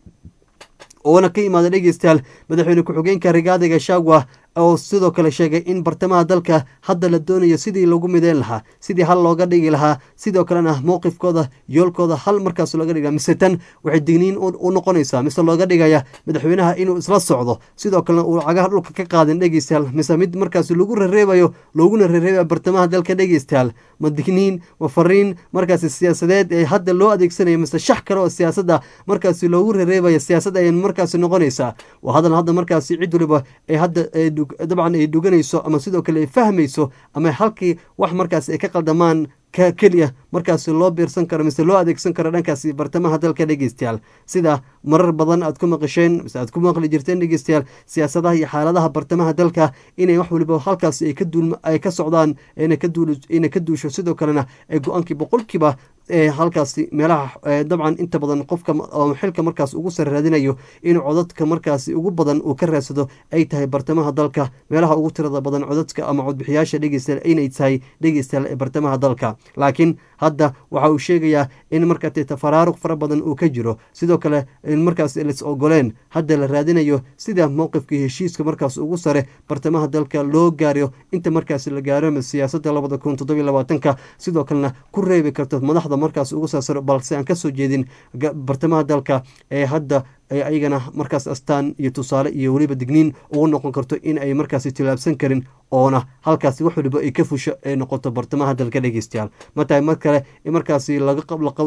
oona ka imaada dhegeystayaal madaxweyne ku-xigeenka rigaada gashagwa oo sidoo kale sheegay in bartamaha dalka hadda la doonayo sidii lagu mideyn lahaa sidii hal looga dhigi lahaa sidoo kalena mowqifkooda yoolkooda hal markaas looga dhiga mise tan waxay digniin u noqonaysaa mise looga dhigaya madaxweynaha inuu isla socdo sidoo kalena uu cagaha dhulka ka qaadin dhegeystayaal mise mid markaas lagu rareebayo looguna rareebaya bartamaha dalka dhegeystayaal ma digniin ma fariin markaasi siyaasadeed ee hadda loo adeegsanayo mise shax kale oo siyaasadda markaasi loogu rareebayo siyaasad ayay markaasi noqonaysaa waa hadal hadda markaasi cid waliba ee hadda dabcan ay dhuganayso ama sidoo kale ay fahmayso ama halkii wax markaas ay ka qaldamaan ka keliya markaas loo biirsan karo mise loo adeegsan karo dhankaasi bartamaha dalka dhegeystayaal sida marar badan aad ku maqasheen mise aad ku maqli jirteen dhegeystayaal siyaasadaha iyo xaaladaha bartamaha dalka inay wax waliba halkaasi ay ka duul ay ka socdaan ina ka duul ina ka duusho sidoo kalena ay go-aankii boqolkiiba ee halkaasi meelaha dabcan inta badan qofka xilka markaas ugu sare raadinayo inuu codadka markaasi ugu badan uu ka raadsado ay tahay bartamaha dalka meelaha ugu tirada badan codadka ama codbixiyaasha dhegeystayaal inay tahay dhegeystayaal ee bartamaha dalka laakiin hadda waxa uu sheegayaa in markaate tafaraaruq fara badan uu ka jiro sidoo kale in markaas lis ogoleen hadda la raadinayo sida mowqifkii heshiiska markaas ugu sare bartamaha dalka loo gaaro inta markaas la gaaro siyaasada labada kun toddobiy labaatanka sidoo kalena ku reebi karto madaxda markaas ugu saasaro balse aan kasoo jeedin bartamaha dalka ee hadda ayagana markaas astaan iyo tusaale iyo weliba digniin ugu noqon karto in ay markaasi tilaabsan karin oona halkaasi wax waliba ay ka fusho ay noqoto bartamaha dalka dhegeystayaal ma tahay mar kale in markaasi laga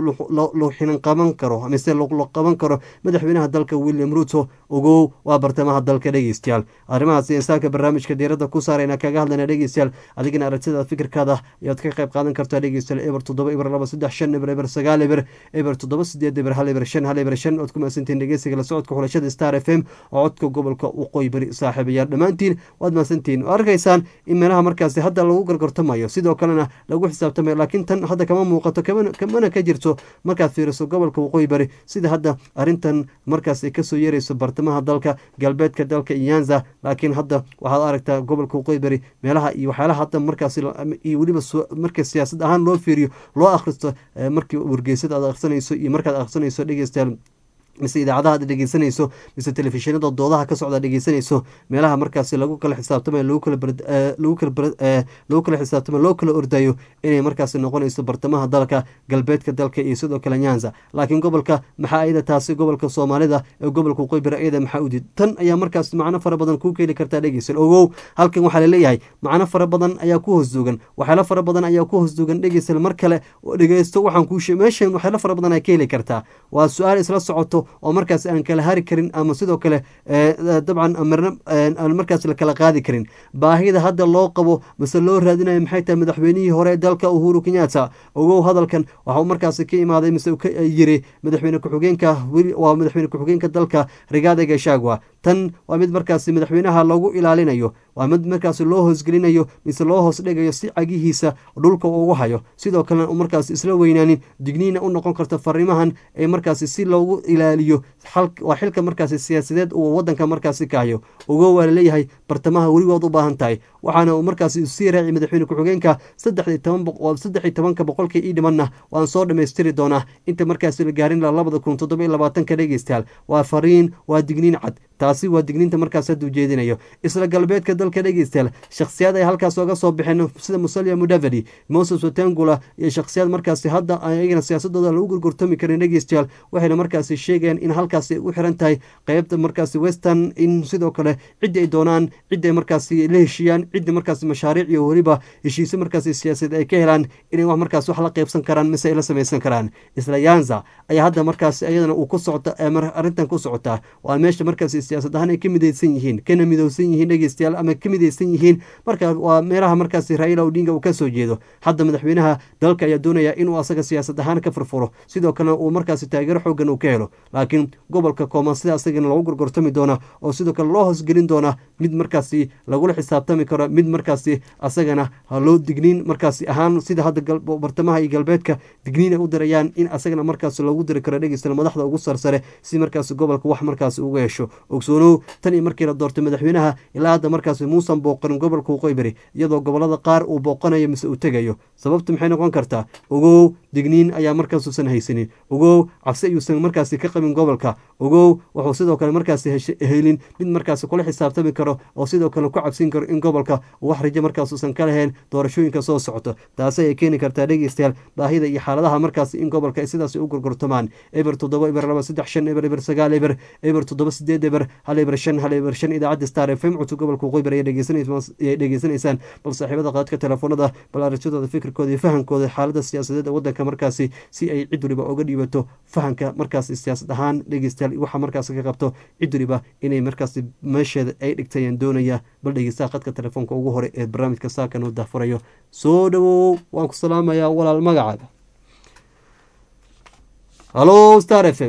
loo xinan qaban karo mise la qaban karo madaxweynaha dalka william ruto ogow waa bartamaha dalka dhegeystayaal arrimahaasi insaanka barnaamijka diiradda ku saarayna kaga hadlayna dhegeystayaal adigana aragtida fikirkaada ayaad ka qayb qaadan kartaa dhegeystayaal eber toddoba eber laba saddex shan eber eber sagaal eber eber toddoba sideed eber hal eber shan hal eber shan ood ku mahadsantihin dhegeysiga sheegay la socodka xulashada star f m oo codka gobolka waqooyi bari saaxiibayaal dhammaantiin waad mahadsantihiin arkaysaan in meelaha markaasi hadda lagu gargartamayo sidoo kalena lagu xisaabtamayo laakiin tan hadda kama muuqato kamana ka jirto markaad fiiriso gobolka waqooyi bari sida hadda arrintan markaas ay kasoo yeerayso bartamaha dalka galbeedka dalka iyanza laakiin hadda waxaad aragtaa gobolka waqooyi bari meelaha iyo waxyaalaha hadda markaas iyo weliba marka siyaasad ahaan loo fiiriyo loo akhristo markii wargeysada aad akhrisanayso iyo markaad akhrisanayso dhegeystayaal mise idaacadaha aad dhegeysanayso mise telefishinada doodaha ka socda dhegeysanayso meelaha markaasi lagu kala xisaabtamayo lagu kala lagu kala lagu kala xisaabtamayo loo kala ordayo inay markaasi noqonayso bartamaha dalka galbeedka dalka iyo sidoo kale nyanza laakiin gobolka maxaa ayada taasi gobolka soomaalida ee gobolka waqooyi bari ayada maxaa udid tan ayaa markaas macno fara badan kuu keeni kartaa dhegeysan ogow halkan waxaa laleeyahay macno fara badan ayaa ku hoosduugan waxyaalo fara badan ayaa ku hoosduugan dhegeysan mar kale dhegeysto waxaan kuu meeshan waxyaalo fara badan ay ka heli kartaa waa su-aal isla socoto oo markaas aan kala hari karin ama sidoo kale dabcan marna aan markaas la kala qaadi karin baahida hadda loo qabo mase loo raadinayo maxay tahay madaxweynihii hore dalka uhuru kenyatta ogow hadalkan waxauu markaasi ka imaaday mise ka yiri madaxweyne ku-xigeenka waa madaxweyne ku-xigeenka dalka rigaada gashagwa tan waa mid markaasi madaxweynaha loogu ilaalinayo waa mid markaasi loo hoosgelinayo mise loo hoos dhigayo si cagihiisa dhulka ugu hayo sidoo kalena u markaasi isla weynaanin digniina u noqon karta fariimahan ee markaasi si loogu ilaaliyo waa xilka markaasi siyaasadeed uu wadanka markaasi ka hayo ogo waa laleeyahay bartamaha weligood u baahan tahay waxaana uu markaasi sii raaci madaxweyne ku-xigeenka saddex iyo tobanka boqolkii ii dhimanna waan soo dhammaystiri doonaa inta markaasi la gaarin labada kun toddoba iyo labaatanka dhegeystayaal waa fariin waa digniin cad taasi waa digniinta markaas hadda ujeedinayo isla galbeedka dalka dhegeystayaal shakhsiyaad ay halkaas oga soo baxeen sida musalia mudavadi moses watangula iyo shakhsiyaad markaasi hadda ayagana siyaasadooda lagu gurgurtami karin dhegeystayaal waxayna markaasi sheegayaan in halkaasi u xiran tahay qeybta markaasi western in sidoo kale ciddi ay doonaan ciddi ay markaasi la heshiiyaan ciddi markaasi mashaariic iyo weliba heshiise markaasi siyaasadeed ay ka helaan inay wax markaas wax la qeybsan karaan mise ay la samaysan karaan isla yanza ayaa hadda markaasi iyadana uu ku socota arrintan ku socotaa waa meesha markaasi siyaasad ahaan ay ka midaysan yihiin kana midowsan yihiin dhegeystayaal ama ka midaysan yihiin marka waa meelaha markaasi raila odinga uu kasoo jeedo hadda madaxweynaha dalka ayaa doonaya inuu asaga siyaasad ahaan ka furfuro sidoo kalena uu markaasi taageero xoogan uu ka helo laakiin gobolka kooman sida asagana lagu gorgortami doona oo sidoo kale loo hoosgelin doona mid markaasi lagula xisaabtami karo mid markaasi asagana loo digniin markaasi ahaan sida hadda bartamaha iyo galbeedka digniin ay u dirayaan in asagana markaasi loogu diri karo dhegeysta madaxda ugu sarsare si markaasi gobolka wax markaasi uga hesho ogsoonow tan iyo markii la doortay madaxweynaha ilaa hadda markaasi muusan booqanin gobolka waqooyi bari iyadoo gobolada qaar uu booqanayo mise uu tegayo sababtu maxay noqon kartaa ogow digniin ayaa markaasuusan haysanin ogow cabsi ayuusan markaasi ka qabin gobolka ogow wuxuu sidoo kale markaasi helin mid markaasi kula xisaabtami karo oo sidoo kale ku cabsin karo in gobolka uu wax rajo markaasuusan ka lahayn doorashooyinka soo socoto taasi ay keeni kartaa dhegeystayaal baahida iyo xaaladaha markaasi in gobolka ay sidaasi u gurgurtamaan eber toddoba eber laba saddex shan eber eber sagaal eber eber toddoba sideed eber hal eber shan hal eber shan idaacadda star f m cutub gobolka waqooyi bari ayay dhegeysanaysaan bal saaxiibada qaadka telefoonada bal aragtidooda fikirkooda iyo fahankooda xaalada siyaasadeed ee wadanka markaasi si ay cid waliba uga dhiibato fahanka markaasi siyaasad ahaan dhegeystayaal waxa markaasi ka qabto cid waliba inay markaasi meesheeda ay dhigtayaan doonaya bal dhegeystaha qadka telefoonka ugu hore ee barnaamijka saakan uu daafurayo soo dhawow waan ku salaamayaa walaal magacaaga halo star f m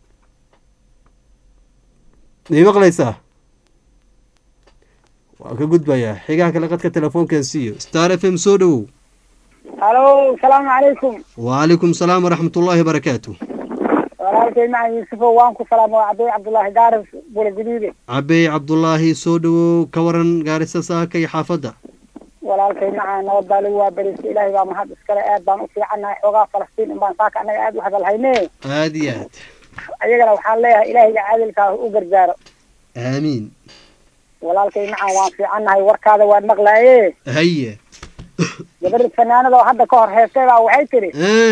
may maqlaysaa waa ka gudbayaa xigaha kale qadka telefoonkan siiyo star f m soo dhawow halo salaamu calaykum wacalaykum salaam waraxmat ullaahi barakaatu walaalkay macalin yuusufo waan ku salaama waa cabey cabdullaahi gaaris bula guduude cabey cabdulaahi soo dhawow ka waran gaarisa saaka iyo xaafadda walaalkay macaa nabad baa lagu waabarisa ilaahay baa mahad iskale aad baan u fiicannahay xoogaa falastiin in baan saaka annaga aad u hadalhayne aada iyo aad ayagana waxaan leeyahay ilaahayga caadilkaa u gargaaro aamiin walaalkay macaan waan fiicannahay warkaada waan maqlaaye haye gabadha fanaanada oo hadda ka hor heestay baa waxay tidhi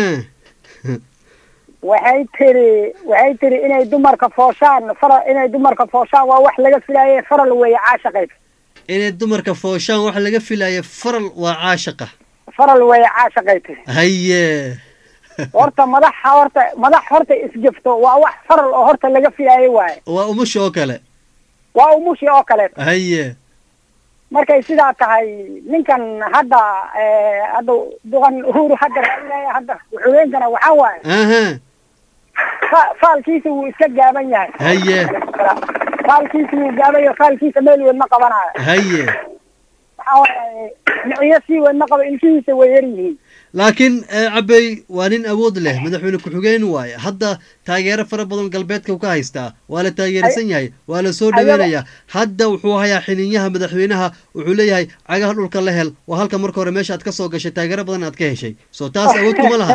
waxay tidhi waxay tidhi inay dumarka fooshaan fara inay dumarka fooshaan waa wax laga filaaye faral weeye caashaqayd inay dumarka fooshaan waxa laga filaya faral waa caashaqa faral weeye caashaqay tidhi haye horta madaxa horta madax horta isjafto waa wax faral oo horta laga filaaye waaye waa umusha oo kale waa umushi oo kaleeto haye markay sidaa tahay ninkan hadda hadda duqan uhuru hadda raadinaya hadda ku-xigeenkana waxaa waaye aha fa- faalkiisa wuu iska gaaban yahay haye faalkiisa wuu gaaban yahay faalkiisa meel weyn ma qabanayo haye waxaa waaye miciyo sii weyn ma qabo ilkihiisa way yar yihiin laakiin eh, cabey waa nin awood leh madaxweyne ku-xigeen waaye hadda taageero fara badan galbeedka ka haystaa waa la taageersan yahay waa la soo dhaweynayaa hadda wuxuu hayaa xiniinyaha madaxweynaha wuxuu leeyahay cagaha dhulka la hel waa halka marka hore meesha aad ka soo gashay taageero badan aad ka heshay soo taas awood kuma laha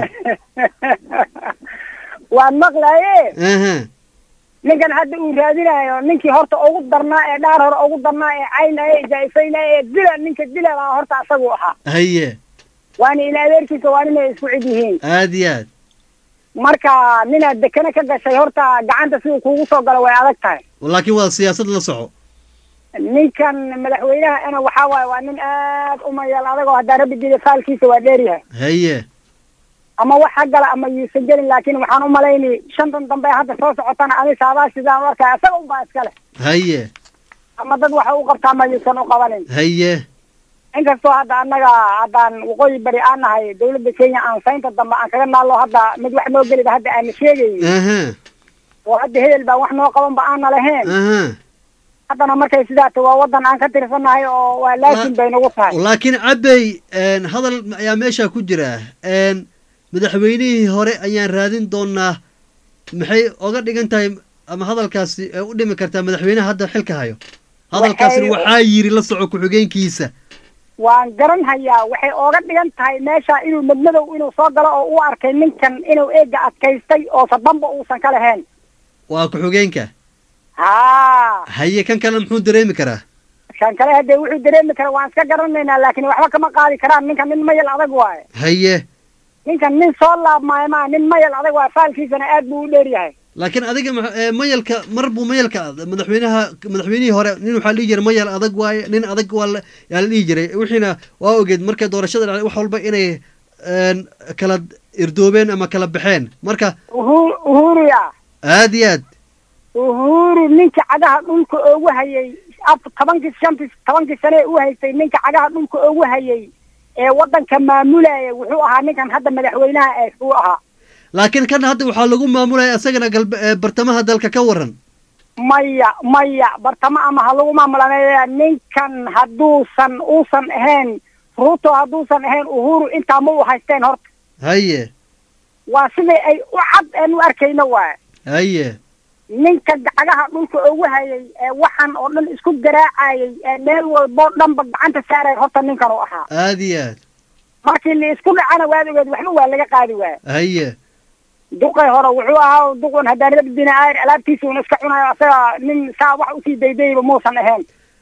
waan maqlaye aha ninkan hadda uu raadinayo ninkii horta ugu darnaa ee dhaar hore ugu darnaa ee caynaya ee jaa'ifaynaya ee dila ninka dila baa horta asagu ahaa haye waana ila adeerkiisa waa ninay isku cid yihiin aad iyo aad marka ninaad dekene ka gashay horta gacanta siduu kuugu soo galo way adag tahay laakiin waa siyaasad la soco ninkan madaxweynaha ana waxaa waaye waa nin aad u mayal adag oo haddaa rabbi dida faalkiisa waa dheeryahay haye ama wax ha gala ama yuusan gelin laakiin waxaan u malayni shantan dambe hadda soo socotana ani saabaa sidaan u arkaya isaga unbaa iskale haye ama dad waxa u qabtaa ma yuusan u qabanin haye inkastoo hadda annaga haddaan waqooyi bari aan nahay dawladda kenya aan saynta dambe aan kaga naallo hadda mid wax noo geliba hadda aana sheegayn aha oo hadda hebel baa wax noo qabanba aana lahayn aha haddana markay sidaa tahay waa waddan aan ka tirsannahay oo waa laakin bay nagu tahay laakiin cabey een, hadal ayaa meesha ku jira een, madaxweynihii hore ayaan raadin doonaa maxay oga dhigan tahay ama hadalkaasi ee u dhimi kartaa madaxweynaha hadda xilka hayo hadalkaasina Waxay- waxaa yiri la soco ku-xigeenkiisa waan garan hayaa waxay ooga dhigan tahay meesha inuu madmadow inuu soo galo oo u arkay ninkan inuu eega adkaystay oo sadamba uusan ka lahayn waa ku-xigeenka haa haye kan kale muxuu dareemi karaa kan kale haddee wuxuu dareemi kara waan iska garanaynaa laakiin waxba kama qaadi karaan ninkan nin mayal adag waaye haye ninkan nin soo laabmaayo maa nin mayal adag waaye faalkiisana aad buu u dheer yahay laakiin adiga ma- ee, mayalka mar buu mayalka madaxweynaha madaxweynihii hore nin waxaa la dhihi jiray mayal adag waaye nin adag waa la yaa la dhihi jiray wixiina waa ogeed markay doorashada dhacday wax walba inay een, kala irdoobeen ama kala baxeen marka uhuru uhuruya aad iyo aad uhuru ninka cagaha dhulka oogu hayay af tobankii shantii tobankii sane u haystay ninka cagaha dhulka oogu hayay ee waddanka maamulaya wuxuu ahaa ninkan hadda madaxweynaha ee uu ahaa laakiin kan hadda waxaa lagu maamulaya isagana galbe ee, bartamaha dalka ka waran maya maya bartamo ama ha lagu maamulaneeya ninkan hadduusan uusan ahayn ruuto hadduusan ahayn uhuru intaa ma u haysteen horta haye waa siday ay u cad aan u arkayno waay haye ninka cagaha dhulka ugu hayay ee waxan oo dhan isku garaacayay ee meel walboo dhanba gacanta saaray horta ninkan uu ahaa aad iyo aad markii la isku dhacana waad ogeed waxba waa laga qaadi waaya haye duqay hore wuxuu ahaa duqun haddaan rabdina aayr alaabtiisa un iska cunayo asaga nin saa wax usii daydayba muusan ahayn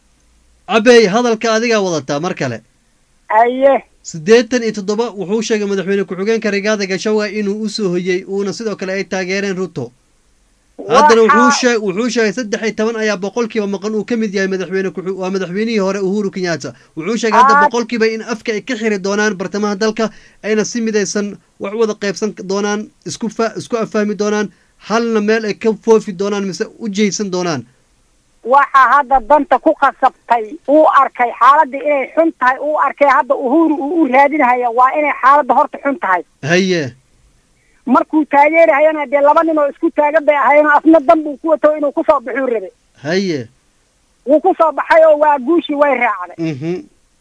cabey hadalka adigaa wadataa mar kale aye siddeetan iyo toddoba wuxuu sheegay madaxweyne ku-xigeenka rigaada gashawa inuu usoo hoyey uuna sidoo kale ay taageereen ruto haddana wuxuu sheeg wuxuu sheegay saddex iyo toban ayaa boqolkiiba maqan uu ka mid yahay madaxweyne ku- waa madaxweynihii hore uhuru kenyatta wuxuu sheegay hadda Ah. boqolkiiba in afka ay ka xiri doonaan bartamaha dalka ayna si midaysan wax u wada qaybsan doonaan isku fa isku afahmi doonaan halna meel ay ka foofi doonaan mise u jeysan doonaan waxa hadda danta ku qasabtay uu arkay xaaladda inay xun tahay uu arkay hadda uhuru uu u raadinhaya waa inay xaaladda horta xun tahay haye markuu taageerahayana dee laba nin oo isku taagan bay ahayen asna dan buu ku wato inuu kusoo baxuu rabe haye wuu kusoo baxay oo waa guushii way raacday mhm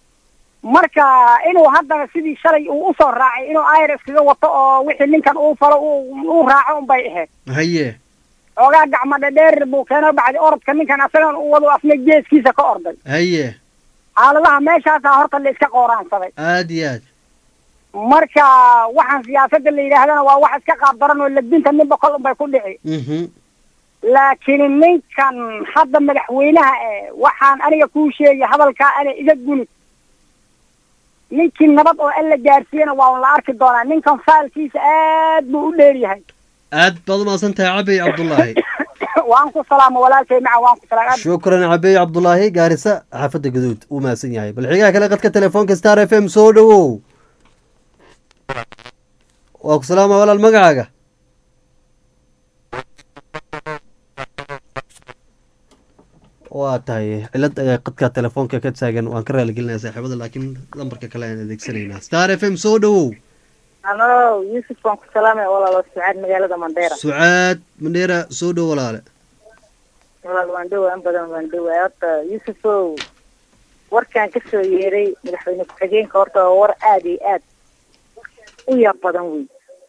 marka inuu haddana sidii shalay uu usoo raacay inuu ayr iskaga wato oo wixii ninkan uu falo uu uu raaco unbay ahayd haye xoogaa gacmo dhadheer buu keeno bacdi orodka ninkan asagan u wado asna geeskiisa ka orday haye xaaladaha meeshaasaa horta la iska qooraansaday aad iyo aad marka waxaan siyaasadda la yidhaahdana waa wax iska qaab daran oo ladinta ninba kol unbay ku dhici mhm laakiin ninkan hadda madaxweynaha eh waxaan aniga kuu sheegay hadalkaa ana iga gunid ninkii nabad oo alla gaarsiiyana waa la arki doonaa ninkan faalkiisa aad buu u dheer yahay aad baad umahadsan tahay cabey cabdullaahi waan ku salaamo walaalkay maca waan ku salaam shukran cabey cabdulaahi gaarisa xaafadda gaduud uu mahadsan yahay bal xigaha kale qadka telefoonka star f m soo dhowow waa ku salaama walaal magacaaga waa tahay cilad ayaa qadka telefoonka ka taagan waan ka raaligelinaya saaxiibada laakiin lambarka kale ayaan adeegsanaynaa star f m soo dhowow ano yuusuf baan ku salaamaya walaalo sucaad magaalada mandheera sucaad mandheera soo dhow walaale walaal waan dhowaa in badan waan dhowaa horta yuusuf ow warkaan kasoo yeeray madaxweyne ku-xigeenka horta waa war aada iyo aad u yaab badan wey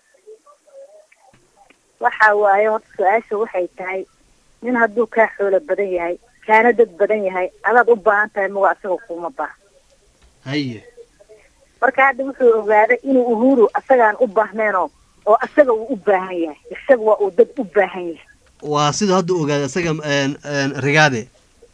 waxa waaye horta su-aasha waxay tahay nin hadduu kaa xoolo badan yahay kaana dad badan yahay adaad u baahan tahay mago asaga kuma baaha haye marka hadda wuxuu ogaaday inuu uhuru asagaan u baahneenoo oo asaga uu u baahan yahay isaga waa uu dad u baahan yahay waa siduu hadda ogaaday isaga een, een, rigaade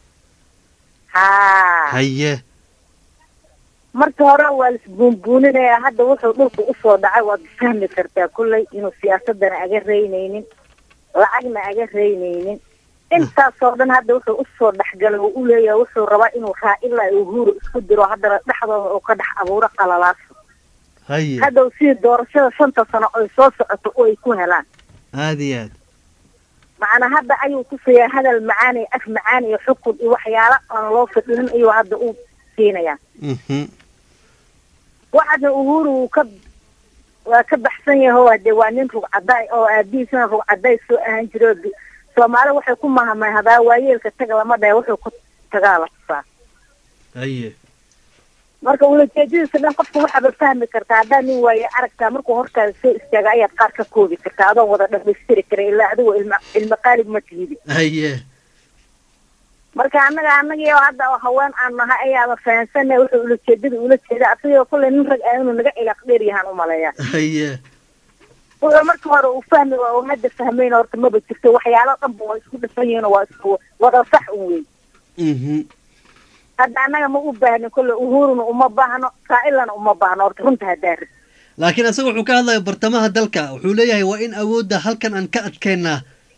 haa haye marka hore waa laisbuunbuuninaya hadda wuxuu dhulka usoo dhacay waad fahmi kartaa kolley inuu siyaasadana aga reynaynin lacagna aga reynaynin intaasoo dhan hadda wuxuu usoo dhexgalay oo u leeyahay wuxuu rabaa inuu raa'ila uhuru isku diro haddana dhexdooda uu ka dhex abuuro qalalaaso haye hadda sidii doorashada shanta sano ay soo socoto oo ay ku helaan aada iyo aad macnaa hadda ayuu tusayaa hadal macaan iyo af macaan iyo xukun iyo waxyaalo aan loo fadhinin ayuu hadda u siinayaa mhm waxaasna uhuru wuu ka waa ka baxsan yahay oo hade waa nin rugcaday oo aabihiisana rugcaday soo ahaan jiro soomaali waxay ku mahamahdaa waayeelka taga lama dhahe wuxuu ku tagaa la tusaa haye marka ulajeedadiisa dhan qofka waxaaba fahmi kartaa haddaa nin waaye aragtaa markuu hortaada soo istaaga ayaad qaar ka koobi kartaa adoo wada dhamaystiri kara ilaa adigoo ilma ilma qaalib ma tihidi haye marka annaga annagii oo hadda oo haween aan nahay ayaaba fahansanay wuxuu ulajeedada ula jeeda asagoo kulley nin rag ah inuu naga ilaaq dheer yahaan umaleeyaa haye wuxuu marka hore uu fahmi waa uu hadda fahmayna horta maba jirto waxyaalo dhanba waa isku dhafan yihiin oo waa isku wada sax un wey mhm hadda annaga ma u baahnin kolle uhuruna uma baahno saa-ilana uma baahno horta runta haddaa rid laakiin isaga wuxuu ka hadlaya bartamaha dalka wuxuu leeyahay waa in awoodda halkan aan ka adkeynaa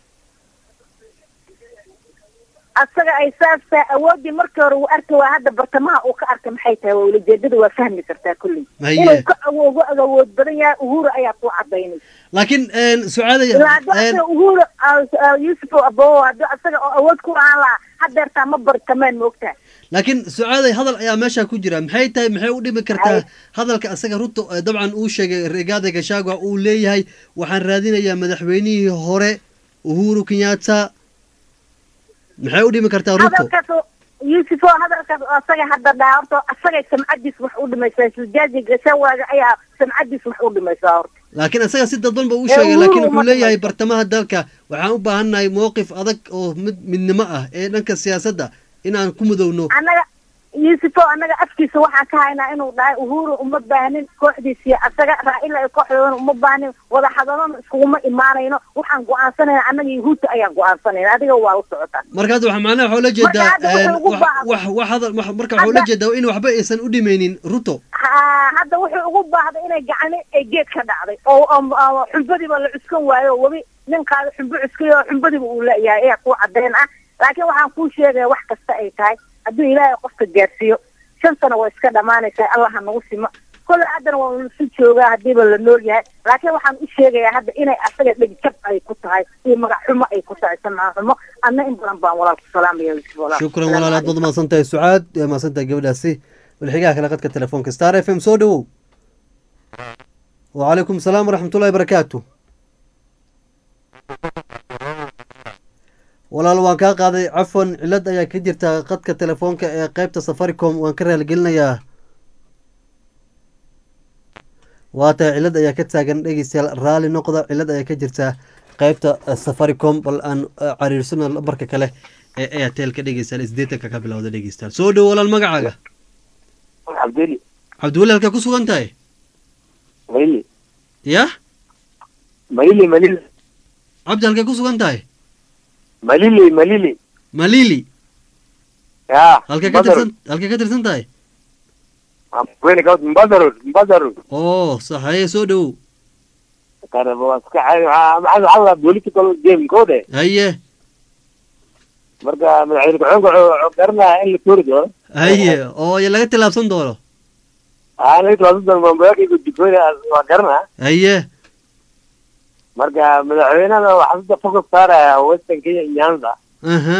asaga ay saastaa awooddii markii hore uu arki waa hadda bartamaha uu ka arkay maxay tahay waa ulajeedada waa fahmi kartaa kolley Haye. inuu ka awoogo awood badan yahay uhuru ayaa ku cadaynay laakiin een, sucaada ilaa hadduu een, asaga uhuru yusuf abo hadduu asaga oo awood ku lahaan lahaa hadeertaa ma bartameen moogtaa laakiin sucaaday hadal ayaa meesha ku jira maxay tahay maxay u dhimi kartaa hadalka isaga ruto eh, dabcan uu sheegay rigaada gashagwa uu leeyahay waxaan raadinayaa madaxweynihii hore uhuru kenyatta maxay u dhimi kartaa ruto hadalkaas oo- yusuf oo hadalkaas oo asaga hadda dhaha horta asagay samcadiis wax u dhimaysaa sujaaji gashawaaga ayaa samcadiis wax u dhimaysaa horta laakiin isaga si dadban ba u Ee, sheegay Uhuru laakiin uma wuxuu leeyahay dhimayso. bartamaha dalka waxaan u baahannahay mowqif adag oo mid midnimo ah ee dhanka siyaasadda inaan ku mudowno annaga yusuf oo annaga afkiisa waxaan ka haynaa inuu dhahay uhuru uma baahnin kooxdiisiyo asaga raa'ila ay kooxdoodana uma baahnin wada hadalona iskuguma imaanayno waxaan go-aansanayna annaga yahuudta ayaan go-aansanayna adiga waa u socotaa marka hadda waxa macnaha waxaa ula jeedaa hadda wuxuu een, ugu wax baahan- wax wax hadal wax- marka waxaa ula Hadda- jeedaa in waxba aysan u dhimaynin ruto ha hadda wuxuu ugu baahday inay gacani ay geed ka dhacday oo oo- oo xumbadiiba la cuskan waayo oo webi nin qaado xumbo cuskayo oo xumbadiiba uu leeyahay ayaa kuu caddayn ah laakiin waxaan kuu sheegaya wax kasta ay tahay hadduu ilaahay qofka gaarsiiyo shan sano waa iska dhamaanaysaa allaha nagu simo kolle haddana waa lasu joogaa hadiiba la nool yahay laakiin waxaan u sheegayaa hadda inay asaga dhegjab ay ku tahay iyo magac xumo ay ku tahay samca xumo adna in badan baan walaal ku salaamaya yusuf walaal shukran walaal aad baad mahadsan tahay sucaad waa mahadsan tahay gabadhaasi walxigaha kale qadka telefoonka star f m soo dhowow wacalaykum salaam waraxmatullahi barakaatu walaal waan kaa qaaday cafwan cilad ayaa ka jirta qadka telefoonka ee qeybta safaricom waan ka raaligelinayaa waa tahay cilad ayaa ka taagan dhegeystayaal raali noqda cilad ayaa ka jirta qeybta eh, safaricom bal aan eh, cariirsano lambarka kale ee airtelka dhegeystayaal isdeetanka ka bilowda dhegeystayaal soo dhow walaal magacaaga cabdeli cabdiweli halkaa ku sugan tahay malili yah malili malili cabdi halkay ku sugan tahay malili malili malili ya halkay ka tirsan halkay ka tirsan tahay wene kawt mbadaru mbadaru oo sax haye soo dhowow kana waa iska caadi waxaa maxaa waxaa waa political game kode haye marka madaxweyne ku-xigeenka wuxuu garanaya in la tuuri doono haye oo ya laga tilaabsan doono aa laga tilaasan doono mambayakiiku dikooni waa garanaa haye marka madaxweynada waxaa sida focus saaraya western kenya iyo nyanza aha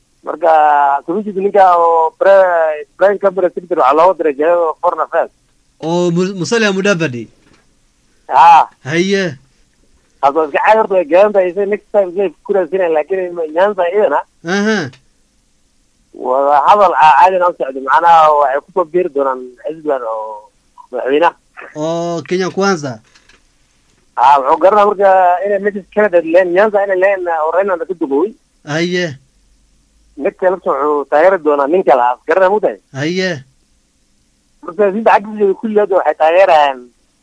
marka commissionka ninka oo pre prime cabinet secretary waxaa looga diray jihada foreign affairs oo Mu- musalia mudavadi ha haye hadda iska caadi horta way garanaysa next time isay kuraasinay laakiin nyanza iyadana aha wada hadal caadina u socdo macnaha waxay kusoo biiri doonaan xisbigan oo madaxweynaha oo kenya kwanza ha wuxuu garanaa marka inay meesha canada leen nyanza inay leen oo raynanda ka dugowey haye midka lafta wuxuu taageeri doonaa nin kale ah garanaa mugtahay haye marka sinta xaggiisa kulli hadda waxay taageerayaan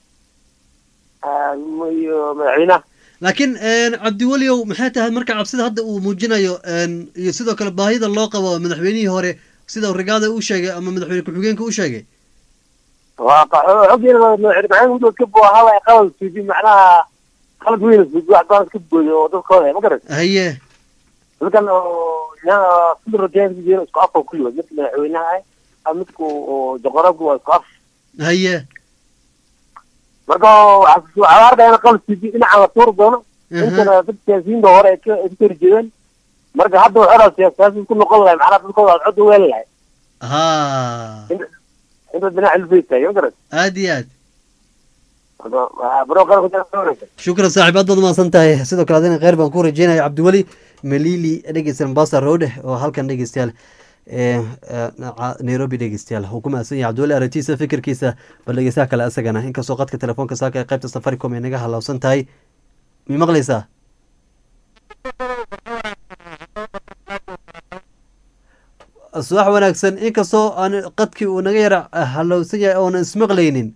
iyo madaxweynaha laakiin cabdiweliow maxay tahay marka cabsida hadda uu muujinayo een, iyo sidoo kale baahida loo qabo madaxweynihii hore sida rigaada uu sheegay ama madaxweyne ku-xigeenka uu sheegay waa xoggeena madaxweyne maxamed muddo ka boo hada qalad suudi macnaha qalad weyn suudi wax baan iska booyo oo dadkooda ma garan haye dadkan oo yaa sida roteen isku afka kulli waa midka madaxweynaha ah ama midka oo joqorabku waa isku af haye marka waxaa waxaa arkaya in qalad suudi dhinacan la tuuri doono intana dad siyaasiyiinta hore ay ka ay ka hor jeedeen marka hadda waxaa dhaa siyaasiyaasi ku noqon lahay macnaha dadkooda aad cod u weeli lahay ha inta dhinaca ilfay taagay ma garan aad iyo aad marka waxaa baro qaran ku jira wanaagsan shukran saaxiib aad baad umahadsan tahay sidoo kale adina kheyr baan ku rajeynaya cabdiweli melili dhegeysta mombasa road oo halkan dhegeystayaal ee ee, naca- nairobi dhegeystayaal uu ku mahadsan yahay cabdiweli aragtiisa fikirkiisa bal dhegeystaha kale asagana inkastoo qadka telefoonka saaka ee qaybta safaricom ay naga halaabsan tahay mi maqlaysaa subax wanaagsan inkastoo aan qadkii uu naga yara halowsan yahay oonan ismaqlaynin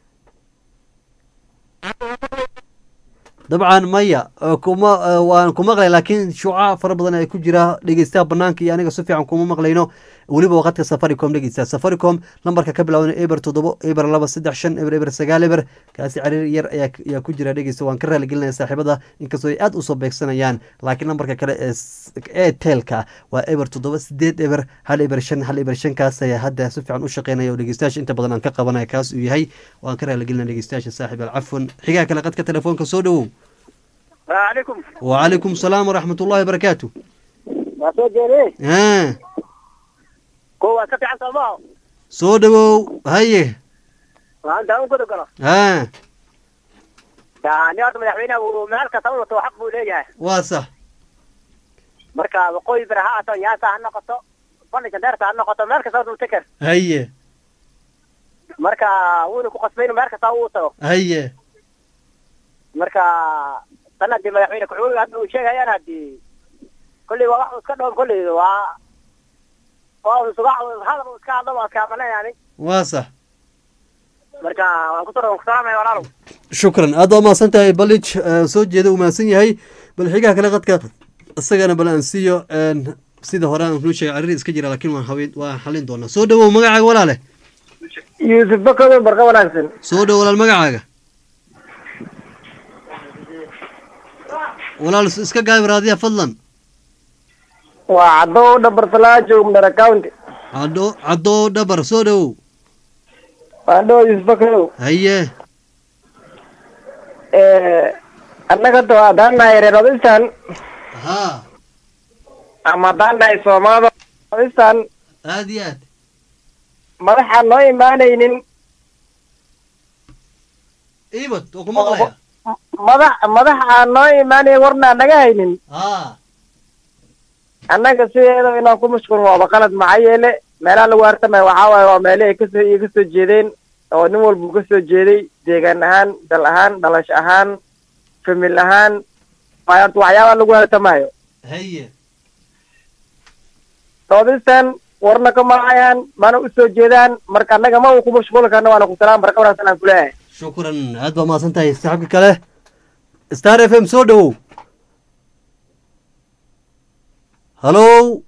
dabcan maya oo kuma eh, waan ku maqlay laakiin shuuca fara badan ay ku jira dhegeystaha banaanka iyo aniga si fiican kuma maqlayno weliba waqadka safaricom dhegeysta safaricom lambarka ka bilaaban eber toddobo eber laba saddex shan eber eber sagaal eber kaasi cariir yar ayaa ayaa ku jira dhegeysta waan ka raaligelinaya saaxiibada inkastoo ay aad usoo beegsanayaan laakiin lambarka kale ee s- airtelka waa eber toddoba sideed eber hal eber shan hal eber shan kaas ayaa hadda si fiican u shaqeynaya oo dhegeystayaasha inta badan aan ka qabanaya kaas uu yahay waan ka raaligelinaya dhegeystayaasha saaxiib alcafwan xigaa kale qadka telefoonka soo dhowow عليكم وعليكم السلام ورحمة الله وبركاته ما soo jeeday ها ko waa ka fiican soomaa soo dhawow haye waxaan daawan kuda galo ها yani horta madaxweynaha uu meel kasta u wato xaq buu leeyahay waa sax marka waqooyi bari ha ato yaasa ha noqoto bandhiga dheerta ha noqoto meel kasta uu teker haye marka wuuna ku qasbay inuu meel kasta uu tago haye marka tan haddii madaxweyne ku-xigeenka hadda uu sheegayaan haddii kolley waa wax uu iska dhoon kolley waa waa uu isuga hadal uu iska hadlo waa iska amanayaani waa sax marka waan ku ku salaamaya walaalow shukran aad waa mahadsan tahay balij eh, soo jeeda uu mahadsan yahay bal xigaha kale qadka isagana bal aan siiyo een, sida hore aan nuu sheegay cariri iska jira laakiin waan haween waan xalin doonaa soo dhawow magacaaga walaale yuusuf bakodo barqa wanaagsan soo dhow walaal magacaaga walaal is- iska gaayb raadiya fadlan waa caddo dhabartalaajo mdara county caddo caddo dhabar soo dhowow waandho yuusuf bakodow haye annaga to haddaan nahay reer odistan ha ama haddaan nahay soomaalida odistan aad iyo aad madaxaan noo imaanaynin ibad oo ku maqlaya madax madax aan noo imaanayn warnaa naga haynin ha annaga sideeda inaan ku mashquulin waaba qalad maxaa yeele meelaha lagu hartamaya waxaa waaye waa meele ay kasoo iga soo jeedeen oo nin walba uu kasoo jeeday deegaan ahaan dal ahaan dhalasho ahaan famil ahaan waayo horta waxyaabaha lagu hartamayo haye soodistan warna ka mahayaan mana usoo jeedaan marka annaga ma uu ku mashquuli karna waana ku salaam barka wanaagsan aan kuleeyahay shukran aad baa mahadsan tahay saaxiibka kale star f m soo dhowow hallow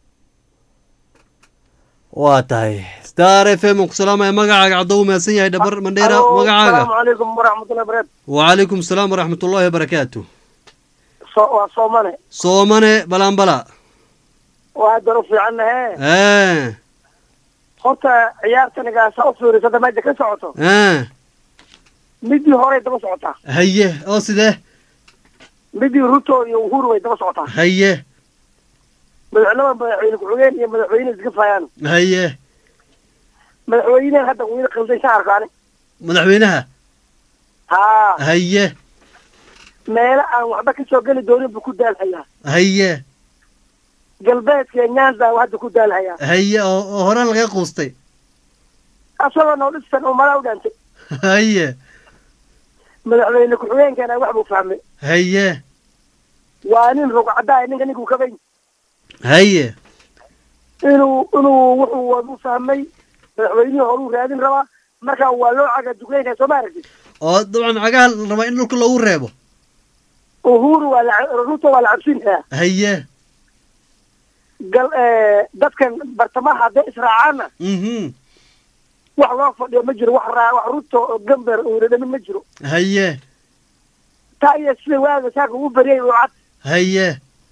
waa tahay star f m ku salaamaya magacaaga caddow mahadsan yahay dhabar mandheera magacaaga asalaamu calaykum waraxmatullahi barakatu وعليكم السلام ورحمة الله وبركاته so waa soomane soomane balanbala waa daro fiicannahe اه horta ciyaartanigaasa u fiiriso hadda meesha ka socoto اه midii horey daba socotaa هيه او سده midii ruto iyo uhuru way daba socotaa هيه madaxnimada madaxweyne ku-xigeen iyo madaxweyne iska faayaan هيه madaxweynehen hadda wiil qaldan ka arkaani madaxweynaha haa haye meelo aan waxba ka soo geli doonin buu ku daalhayaa haye galbeedka iyo nyanza uu hadda ku daalhayaa haye oo oo horaan laga quustay asagoo noo dhisan uu mala u dhantay haye madaxweyne ku-xigeenkana wax buu fahmay haye waa nin rugcadaay ninka ninkuu ka bayn haye inuu inuu wuxuu wadu fahmay madaxweynihii horuu raadin rabaa marka waa loo caga dugeynaya soo ma aragtid oo dabcan cagaha la rabaa in dhulka loogu reebo uhuru waa la ruto waa la cabsinaya haye gal dadkan bartamaha hadday israacaanna mhm wax loo fadhiyo ma jiro wax raa wax ruto oo gamber uu dhadhamin ma jiro haye taa iyo sida waaga saaka ugu baryay uu cad haye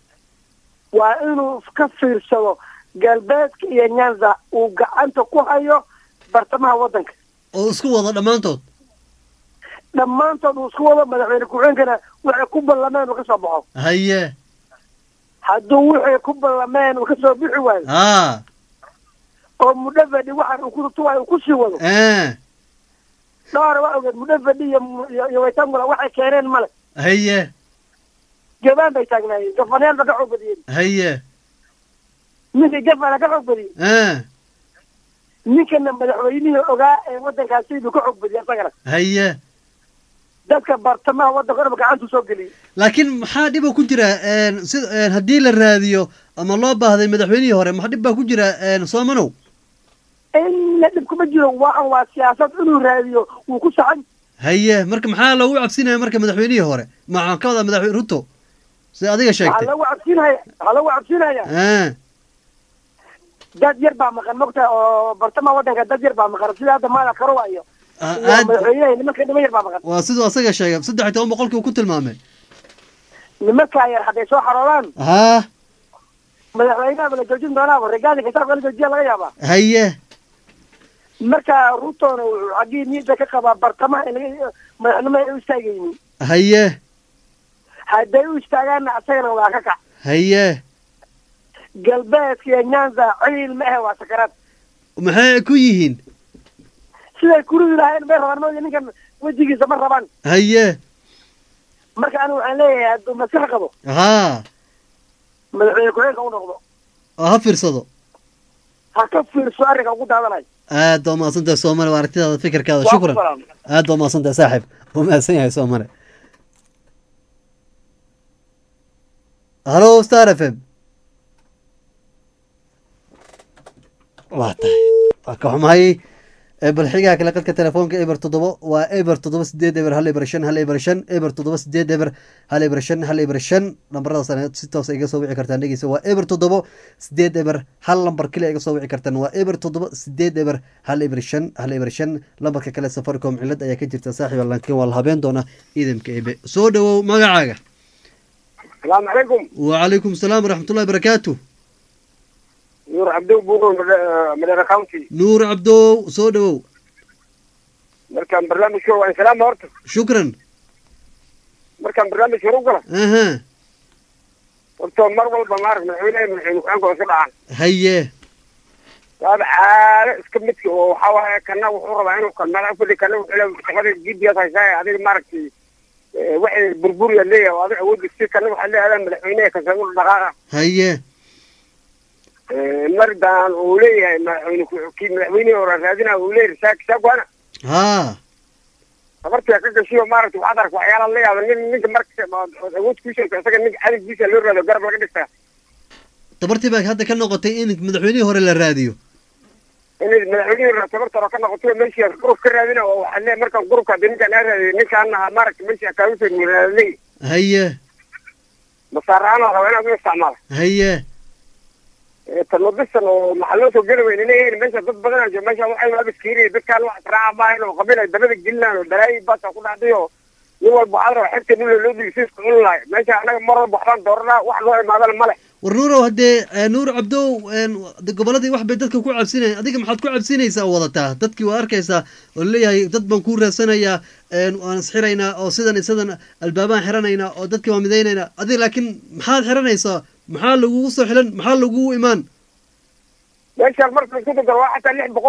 waa inuu ka fiirsado galbeedka iyo nyanza uu gacanta ku hayo bartamaha waddanka oo isku wada dhammaantood dhammaantood uu isku wado madaxweyne ku-xigeenkana waxay ku ballameen uu ka soo baxo haye hadduu wixii ku ballameen uu ka soo bixi waayo haa oo mudhavadhi waxaan uu ku tutuwayo uu kusii wado eh dhowr waa ogeed mudhavadhi iyo iyo- iyo waytangula waxay keeneen male haye jabaan bay taagnaayeen gafanyaal ba ka xoog badiyeen haye ninkii gafana ka xoog badiyey eh ninkana madaxweynihii ogaa ee waddankaasi buu ka xoog badiyey isagana haye dadka bartamaha waddanka dhanba gacantuu soo geliyey laakiin maxaa dhiba ku jira een, sida een, haddii la raadiyo ama loo baahday madaxweynihii hore maxaa dhib baa ku jira een, soomanow inna dhib kuma jiro waxan waa siyaasad inuu raadiyo wuu ku saxan haye marka maxaa loogu cabsinaya marka madaxweynihii hore maxaan ka wadaa madaxweyne ruto sida adiga waxaa sheegtay lagu cabsinaya waxaa lagu cabsinaya eh dad yar baa maqan mogta oo bartamaha waddanka dad yar baa maqan sida hadda maada karowa iyo Ah, iyo aad madaxweynaha nimanka niman yar baa maqan waa siduu asaga sheegay saddex iyo toban boqolkii uu ku tilmaamay nimankaa yar hadday soo xaroodaan haa madaxweynaha la joojin doonaaba regaali kasaafka la joojiya laga yaabaa haye marka rutona wuxuu xaggii niyadda ka qabaa bartamaha in laga madaxnimo ay u istaagaynin haye hadday u istaagaanna asagana waa ka kac haye galbeedka iyo nyanza ciil ma ahe waa sakaraad maxay ku yihiin siday kuridi lahayn bay rabaan mooya ninkan wejigiisa ma rabaan haye marka anigu waxaan leeyahay hadduu maskax qabo haa madaxweyne ku-xigeenka u noqdo oo ha fiirsado ha ka fiirso arrinka ugu daadanayo aad baa umahadsantahay soomale waa aragtidaada fikirkaada Waa ku shukran salaam. aad baa umahadsantahay saaxib wuu mahadsan yahay soomale halo star f m waa tahay waa ka xumahay ee bal xigaha kale qadka telefoonka eber toddoba waa eber toddoba sideed eber hal eber shan hal eber shan eber toddoba sideed eber hal eber shan hal eber shan lambaradaas aad si toos iga soo wici kartaan dhegeysa waa eber toddoba sideed eber hal lambar kale iga soo wici kartaan waa eber toddoba sideed eber hal eber shan hal eber shan lambarka kale safaricom cilad ayaa ka jirta saaxiiba laakiin waa la habeen doonaa ciidamka ebe soo dhawow magacaaga salaamu calaykum wacalaykum salaam waraxmatullahi barakaatu nuur cabdow buuqo madera county nuur cabdow soo dhawow markaan barnaamijka waan salaama horta shukran markaan barnaamijka u gala aha horta mar walba maarag madaxweynaha madaxweyne ku-xigeenka oo iska dhacaan haye waaba caado iska midka oo waxaa waaye kana wuxuu rabaa inuu kalmada kuli kana wuxuu leeyahay shaqada g p s haysaa adiga maaragtay eh, waxay burburiya leeyahay oo adiga awood si kana waxaa leeyahay madaxweynaha kasagu dhaqaaqa haye mardan uu leeyahay madaxweyne ku- kii madaxweynihii hore raadina uu leeyahay saak saakwana haa habartiga ka gashiyo maaragtay waxaad arka waxyaala la yaaba nin ninka marka ood awood ku sheegto isaga ninka cadowgiisa loo raado garab laga dhigtaa dabartii baa hadda ka noqotay in madaxweynihii hore la raadiyo inay madaxweynihii hore tabartaro ka noqoto meeshii gurub ka raadina oo waxaa leeyahay markaan gurubka hadii ninkaan aa raadiyo ninkaan ahaa maaragtay meeshii akaawusa raadley haye masaarahaan oo raba inaad u isticmaala haye tanodisan oo maxaa loo soo geli weyne leeyihiin meesha dad badan aa jooga meesha waxay waaba iskiiriya dadkaan wax israaca maahan oo qabiil ay dabada gelinaan oo dalaayi baasa ku dhacday oo nin walba waxaad raba xigta dhul loo dhibi si isku cuni lahay meesha anaga mar walba waxbaan dooranaa wax loo imaadana male war nuurow haddee eh, nuur cabdow een, de- gobolladii wax bay dadka ku cabsinayan adiga maxaad ku cabsinaysaa oo wadataa dadkii waa arkaysaa oo leeyahay dad baan kuu raadsanayaa een, waan isxiraynaa oo sidan iyo sidan albaabaan xiranaynaa oo dadkii waan midaynaynaa adiga laakiin maxaad xiranaysaa maxaa lagugu soo xilan maxaa lagugu imaan meeshaan marka isku dardaro waa xataa lix boqol oo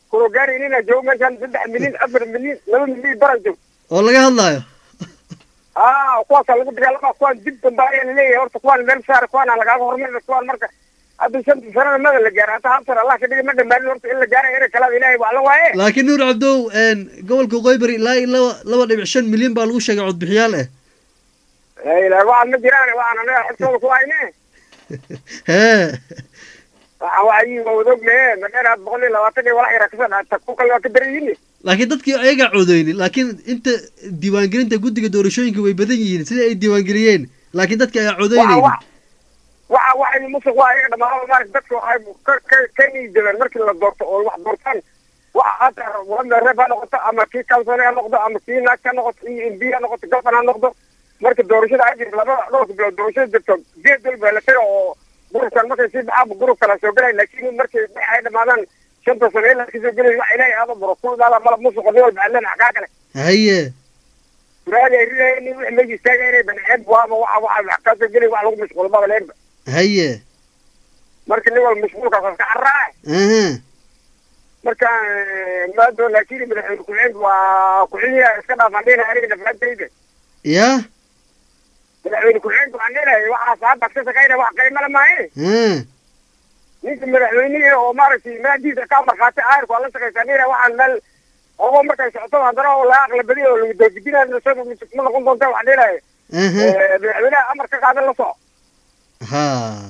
kulo gaaraynina joogo meeshaan saddex milyan afar milyan laba milyan bara joog oo laga hadlaayo aa kuwaasaa lagu dagaalama kuwaan dib dambe ayaa laleeyahay horta kuwaan meel saara kuwaana lagaaga hormarina kuwaan marka hadda shanta sanada mada la gaara hata hal sana allah ka dhigay ma dhamaanin horta in la gaara ina kalaada ilaahay waa la waaye laakiin nuur cabdow een, gobolka qoybari ilaa iyo laba laba dhibic shan milyan baa lagu sheegay codbixiyaal eh ilaa waxaan ma jiraan waxaan anaga xogtooda ku hayne hee waxaan waxayi waa wadognaye madheeraad boqol iyo labaatan iyo walax yara kasoo dhaata ku kale waa ka daran laakiin dadkii ayagaa codeynin laakiin inta diiwaangelinta guddiga doorashooyinka way badan yihiin sida ay diiwaangeliyeen laakiin dadka ayaa codeynaynin waxa waxay musuq waa iyaga dhamaanaba maarata dadka waxay ka ka ka niidabeen markii la doorto oo wax doortaan waxa hata wada reeb ha noqoto ama kii kansone ha noqdo ama kii naag ha noqoto iyo mb ha noqoto gafan ha noqdo marka doorashada ay jirto laba dhowrka bilood doorashada jirto geed walba la taga oo gurubkan markay sii baxaaba gurub kala soo gelay laakiin markay wax ay dhamaadaan shanta sano ilaa kasoo gelay wax ilaahay aada buro kudaala malab musuqa nin walba allen xagaa kale haye suraadi ay ridayen nin wix meesha istaaga inay baneeceed waaba waxa waxa wax kasoo gelay wax lagu mashquulo maba leenba haye marka nin walba mashquulkaas waa iska carraa aha marka maado laakiin madaxweyne ku-xigeenka waa ku-xigeenka iska dhaafaan dhinaca aniga dhafaantayda ya madaxweyne ku-xigeenka waxaan dhinahay waxaas hadda ka shaqayna wax qaymala maaye ha ninka madaxweynihii oo maaragtay maadiisa ka markhaati aayarku waa la shaqaysaa dhinaha waxaan meel ogo markay socoto haddana oo laga aqlabadiyo oo lagu doogidinayo isaga ma noqon doonta waxaan dhinahay aha madaxweynaha amar ka qaadan la soco ha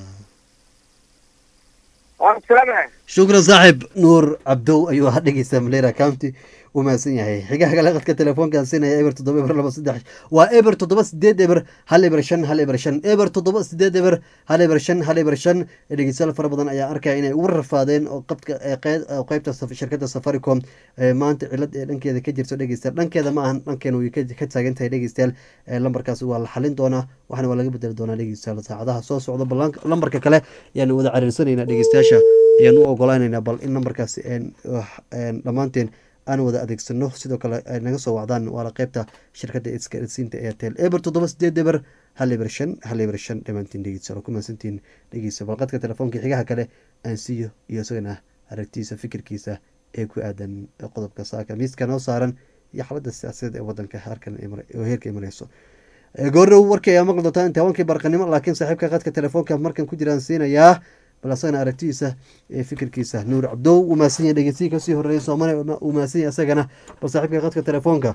waan salaamahay shukran saaxib nuur cabdow ayuu ahaa dhegeysta malera county u mahadsan yahay xigaha kale qadka telefoonkan siinaya eber toddoba eber laba saddex waa eber toddoba sideed eber hal eber shan hal eber shan eber toddoba sideed eber hal eber shan hal eber shan dhegeystayaal fara badan ayaa arkaya inay ugu rafaadeen oo qabka ee qeyd- oo qeybta saf- shirkadda safaricom ee maanta cilad ee dhankeeda ka jirto dhegeystayaal dhankeeda ma ahan dhankeena way ka ka taagan tahay dhegeystayaal ee lambarkaas waa la xalin doonaa waxaana waa laga bedeli doonaa dhegeystayaal saacadaha soo socda bal lambarka kale ayaanu wada cariirsanaynaa dhegeystayaasha ayaan u ogolaanaynaa bal in lambarkaasi een wax- een dhammaanteen aan wada adeegsano sidoo kale ay naga soo wacdaan waana qeybta shirkadda isgaarsiinta airtel eber toddoba sideed eber hal eber shan hal eber shan dhammaantiin dhegeysa ku mahadsantiin dhegeysa balqadka telefoonka xigaha kale aan siiyo iyo isagana aragtiisa fikirkiisa ee ku aadan qodobka saaka miiska noo saaran iyo xaaladda siyaasadeed ee wadanka halkan ay mar- oo heerka ay mareyso goorrow warkii ayaa maqli doontaa intaawankii barqanimo laakiin saaxiibka qadka telefoonka markan ku jiraan siinayaa bal asagana aragtidiisa ee fikirkiisa nuur cabdow uu mahadsan yahay dhegeystiyi kasii horreeyay soomane uu mahadsan yahay asagana bal saaxiibka qadka telefoonka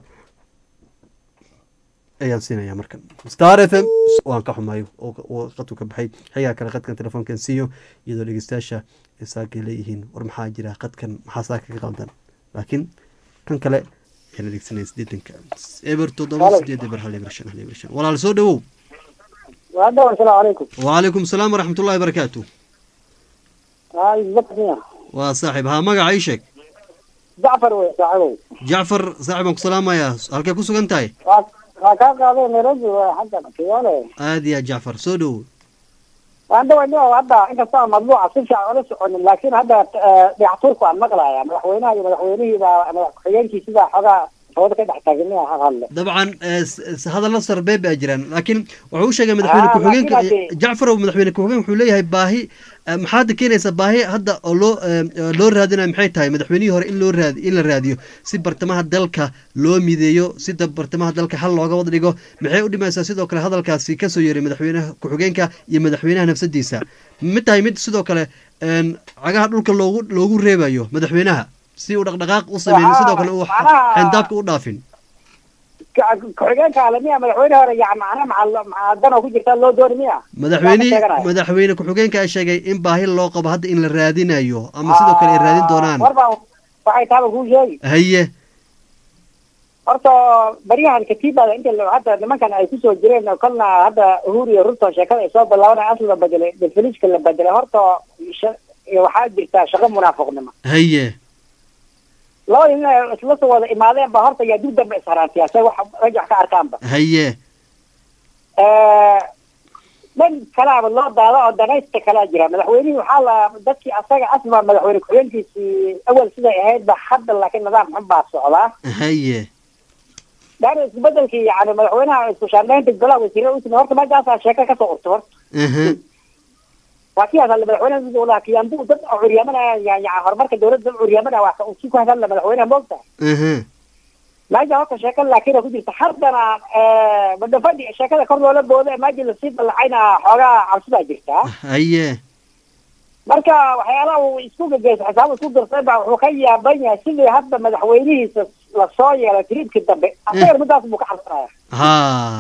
ayaan siinayaa markan star f m waan ka xumayo oo oo qadku ka baxay xigaa kale qadkan telefoonkan siiyo iyadoo dhegeystayaasha ay saakay leeyihiin war maxaa jira qadkan maxaa saaka ka qaldan laakiin kan kale ayaan adeegsanaya sideetanka eber toddoba sideed eber hal eber shan hal eber shan walaal soo dhawow وهذا السلام عليكم وعليكم السلام ورحمة الله وبركاته هاي بطنية waa saaxiib haa magaca ii sheeg جعفر وي صاحبي jacfar saaxiib aan ku salaamayaa halkay ku sugan tahay وكان قاضي نيروبي حتى كيواله aad iyo aad jacfar soo dhowow وعنده وجه هذا انت صار مطبوع سبشة ولا سعون لكن هذا بيعطوك عن مقلع يعني مدحوينها مدحوينه اذا مدحوينك سيدا حاجة هذا كده حتاجني هذا dabcan eh, s- s- hadalla sarbeeb baa jiraan laakiin wuxuu u sheegay madaxweyne Ah, ku-xigeenka laakiin haddii- jacfar oo madaxweyne ku-xigeen wuxuu leeyahay baahi eh, maxaad keenaysa baahi hadda oo loo eh, eh, loo raadinayo maxay tahay madaxweynihii hore in loo raadi in la raadiyo si bartamaha dalka loo mideeyo si da- bartamaha dalka hal looga wada dhigo maxay u dhimaysaa sidoo kale hadalkaasi kasoo yeeray madaxweynaha ku-xigeenka iyo madaxweynaha nafsadiisa mid tahay mid sidoo kale een, cagaha dhulka loogu loogu reebayo madaxweynaha si uu dhaqdhaqaaq u sameyn sidoo kale uu macnaha- xendaabka u dhaafin كحجان كعالمية مدحوينها يعني معنا مع مع الدنا وكل جرتان لو دور مية madaxweynihii madaxweyne ku-xigeenka ayaa sheegay in baahi loo qabo hadda in la raadinayo ama sidoo kale ay raadin doonaan وربا waxay taaba kuu sheegi haye horta baryahan katiibada inta la- hadda nimankan ay kusoo jireen oo kolna hadda uhuru iyo ruto sheekada ay soo bilaabanay asl la bedelay definiska la bedelay horta sha- iyo waxaa jirta shaqo munaafiqnimo haye labada nin ay isla soo wada imaadeen ba horta yaa dib dambe isharaantiyaa say wax rajax ka arkaanba haye dhan kalaaba loo daado oo danaysta kalaa jira madaxweynihii waxaa la dadkii asaga asma madaxweyne ku-xigeenkiisii awal siday ahayd ba hadda laakiin nidaam xun baa socdaa haye daan isbedelkii yani madaxweynaha isku shaandhaynta golaha wasiirada usimi horta meeshaasaa sheeko kasoo urta horta aha waa kii hadalla madaxweynaha uu lahaa kiyambu dad oo curyaamanaya yani horumarka dawladda dad curyaamanaya waa uu si ku hadalla madaxweynaha moogta aha meesha horta sheekada laakiin ku jirta haddana badafadhi sheekada kor loola booda maaji lasii dallacayna xoogaa cabsidaa jirtaa haye marka waxyaalaha uu isku gegeysa xisaab isku dirsay baa wuxuu ka yaaban yahay sidii hadda madaxweynihiisa lasoo yeelay tiriidkii dambe asagar midaas buu ka xarsanaya ha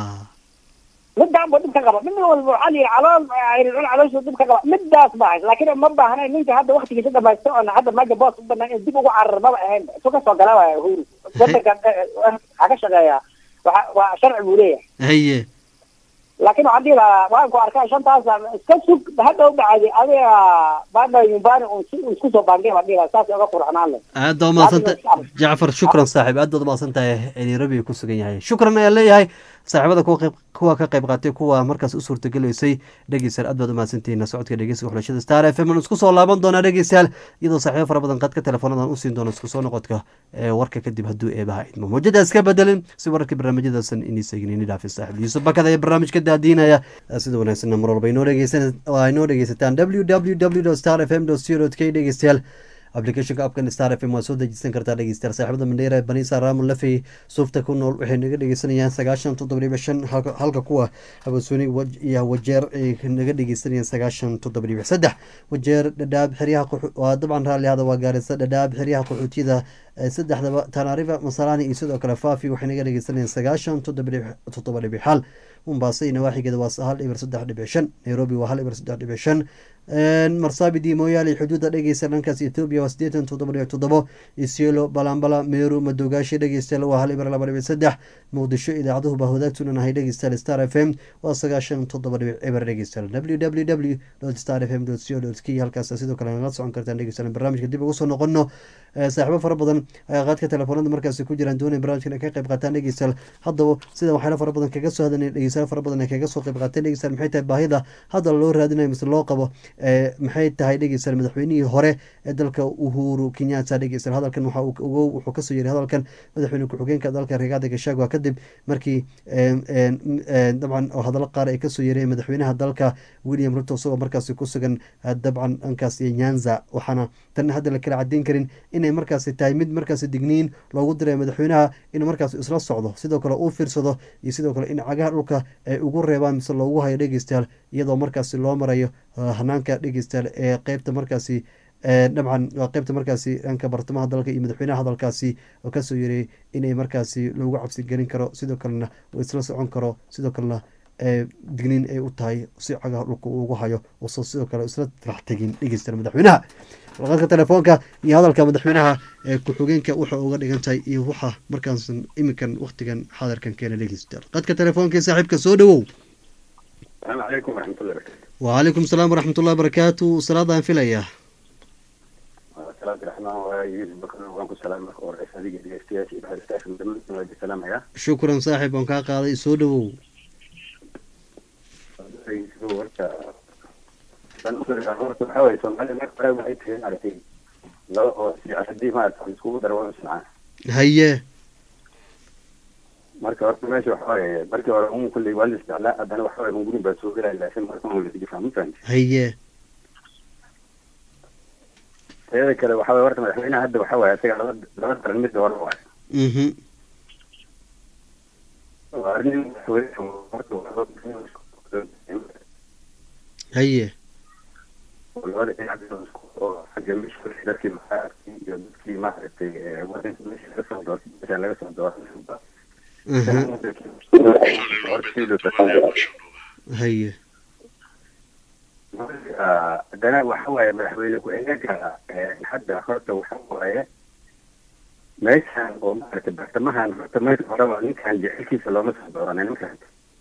midaan buu dhib ka qaba mid walba waxaa lihi calool ciriircun calooshuu dhib ka qaba midaas baa hays laakiin ma baahnayn ninka hadda waktigiisa dhamaysta oona hadda maaja boos u banaan in dib ugu carar maba ahayn isu ka soo gala waaya uhuru wadanka waxaa ka shaqeeya waa waa sharci buu leeyahay haye laakiin waxaan dhihi lahaa waan ku arkaa shantaas iska sug hadda u dhacday adiga baada yumbani uu si uu isku soo baangay baan dhihi lahaa saas oga qurxanaan leh aad baa umahadsanta jacfar shukran saaxiib aad baad umahadsan tahay nairobi ku sugan yahay shukran ayaan leeyahay saaxiibada kuwa qayb kuwa ka qayb qaatay kuwa markaas u suurtagelaysay dhegeystayaal aad baad umahadsantihiin socodka dhegeysiga xulashada star f m aan isku soo laaban doonaa dhegeystayaal iyadoo saaxiibo fara badan qadka teleefoonadan u siin doono isku soo noqodka ee warka kadib hadduu eebaha idmo mawjada iska bedelin si wararkii barnaamijyadaasan inii seegin ini dhaafin saaxiib yuusuf bakada ee barnaamijka daadiinaya sida wanaagsanna mar walba inoo dhegeysan waa inoo dhegeysataan www star f m co k dhegeystayaal applicationka apkan star f m waa soo dejisan kartaa dhegeystayaal saaxiibada mandheera banisa raamon lafey suufta ku nool waxay naga dhegeysanayaan sagaashan toddoba dhibic shan halka halka kuwa habasoni iyo wajeer ay naga dhegeysanayaan sagaashan toddoba dhibic saddex wajeer dhadhaab xeryaha qaxo- waa dabcan raalli hada waa gaarisa dhadhaab xeryaha qaxootiyada ee saddexdaba tanarifa masalani iyo sidoo kale faafi waxay naga dhegeysanayaan sagaashan toddoba dhibic toddoba dhibic hal mombasa iyo nawaaxigeeda waa hal ibir saddex dhibic shan nairobi waa hal ibir saddex dhibic shan marsabidi mooyaale xuduudda dhegeysta dhankaas ethoobia waa sideetan toddoba dhibic toddobo isiolo balambala meeru madogaashi dhegeystayaal waa hal ibir laba dhibic saddex muqdisho idaacaduhu baa wadaagtunan ahay dhegeystayaal star f m waa sagaashan toddoba dhibic eber dhegeystayaal www star f m co k halkaas sidoo kale nagala socon kartaan dhegeystayaal barnaamijka dib ugu soo noqono saaxiibo fara badan ayaa qaadka telefoonada markaasi ku jiraan doonay barnaamijkan ay ka qayb qaataan dhegeystayaal haddaba sida waxyaala fara badan kaga soo hadlanay dhegeystayaal fara badan ay kaga soo qayb qaateen dhegeystayaal maxay tahay baahida hadda loo raadinayo mise loo qabo maxay tahay dhegeystayaal madaxweynihii hore ee dalka uhuru kenyatta dhegeystayaal hadalkan waxa uu ugo wuxuu kasoo yeray hadalkan madaxweyne ku-xigeenka dalka rigaada gashagwa kadib markii dabcan oo hadallo qaar ay kasoo yeereen madaxweynaha dalka william ruto isagoo markaasi ku sugan dabcan dhankaasi nyanza waxaana tan hadda la kala cadeyn karin inay markaasi tahay mid markaasi digniin loogu diray madaxweynaha inuu markaasi isla socdo sidoo kale uu fiirsado iyo sidoo kale in cagaha dhulka ay ugu reebaan mise loogu hayo dhegeystayaal iyadoo markaasi loo marayo hanaanka dhegeystayaal ee qeybta markaasi dabcan waa qeybta markaasi dhanka bartamaha dalka iyo madaxweynaha hadalkaasi oo kasoo yeray inay markaasi loogu cabsi gelin karo sidoo kalena uu isla socon karo sidoo kalena digniin ay u tahay si cagaha dhulka uu ugu hayo uso sidoo kale isla rax tegin dhegeystayaal madaxweynaha warqadka telefoonka iyo hadalka madaxweynaha ee ku-xigeenka waxa uga dhigan tahay iyo waxa markaas iminkan waktigan xaadirkan keena dhegeystayaal qadka telefoonka ee saaxiibka soo dhawow السلام عليكم ورحمة الله وبركاته. وعليكم السلام ورحمة الله وبركاته salaadaan filaya salaam raxmaan waa yusuf bakar waanku salaam marka hore adiga dhegeystayaasha iyo baxristayaasha dhammaantiin waa idin salaamaya shukran saaxiib waan kaa qaaday soo dhawow horta dan horta waxaa waye soomaalida marka hore waxay tihi maaragtay laba oo haddii maarata iskugu daro waa isnacaa haye marka horta meesha waxa waaye markii hore un kulley waa la isticlaa haddana waxa waaye hungurin baa soo gelaya laakiin marka un la difaa ma fahanti haye teeda kale waxa waye horta madaxweynaha hadda waxa waaye isaga laba laba daran midda hore waaye mhm waa arrin madaxweyne horta waa haye labada dhinac oo xagga meesha dadkii maxaarkii iyo dadkii maaragtay wadanka meesha laga soo doortay meesha laga soo doortay haye haddana waxa waaye madaxweyne ku-xigeenka hadda horta waxa waaye meeshan oo maaragtay bartamahan horta meesha horeba ninkan jecelkiisa looma soo dooranay ninkan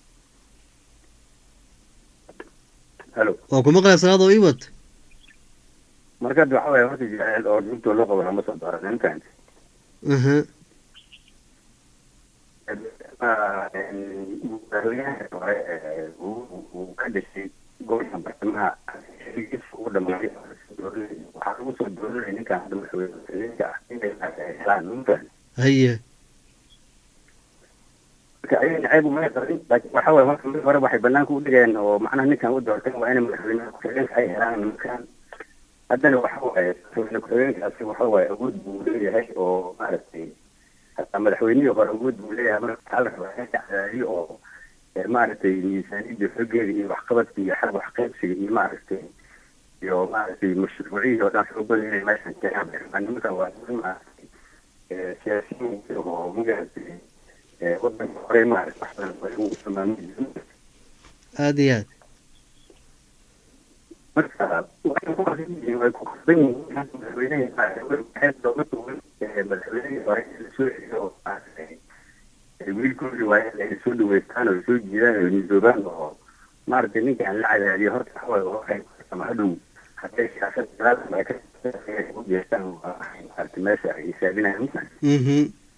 halo waa ku maqlaya salaad oo iwad marka hadda waxa waaye horta jecel oo dhintoo loo qabo looma soo dooranay ninkan aha madaxweynaha hore uu ka dhashay gobolka bartamaha xiligiisa ugu dhamaaday waxaa lagu soo dooranaya ninkan hadda madaxweyne ah inay helaan ninkan haye marka ayaga ceeb uma qabin laakiin waxa waye marka mid hore waxay banaanka u dhigeen oo macnaha ninkan u doorteen waa inay madaxweyne ku-xigeenka ay helaan nimankan haddana waxa waaye madaxweyne ku-xigeenkaasi waxa waaye awood buu leeyahay oo maaragtay hataa madaxweynihii hore awood buu leeyahay marka waxaa la rabaa in la cadaadiyo oo ee, maaragtay miisaaniyadda xoogeeda iyo waxqabadka iyo xag waxqaybsiga iyo maaragtay iyo maaragtay mashruuciyii oo dhan xoogooda inay meeshan keenaan bay rabaan nimankan waa niman maaragtay ee, siyaasiyiin oo maaragtay ee, wadanka hore maaragtay wax badan ay ugu tilmaamay aada iyo aad marka waxay ku qarsan yihiin way ku qarsan yihiin madaxweynaha waxay looga duwan ee, madaxweynihii hore in lasoo celiyo oo maaragtay ee, wiilkoodii waa in ay soo dhaweystaan oo soo jiidaan oo midoobaan oo maaragtay ninkaan la cadaadiyo horta waxa waaye waxay ku qarsama hadhow hadday siyaasad dagaalka ay ka u jeestaan waa waxay maaragtay meesha ay hisaabinayaan mhm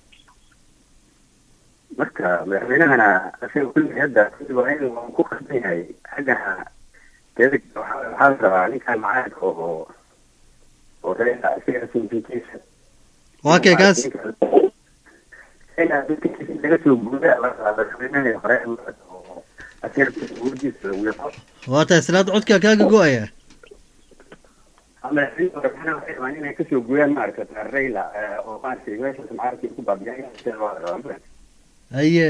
marka madaxweynahana isaga kulli hadda kulli waa in waa ku qarsan yahay xaggana teeda kale waxaa waxaa la rabaa ninkan macaadka oo oo reer isaga sintinkiisa waa kee kaas inaad dadkiisa laga soo guudaa la rabaa madaxweynahii hore oo asiga awoodiisa lagu yaqo waa tahay salaad codka kaaga go-aya madaxweynihii hore maxana waxay rabaan inay kasoo guuyaan maaragta rayla oo maaragtay meeshaas macaadka ay ku baabiyaan sida loo rabaa haye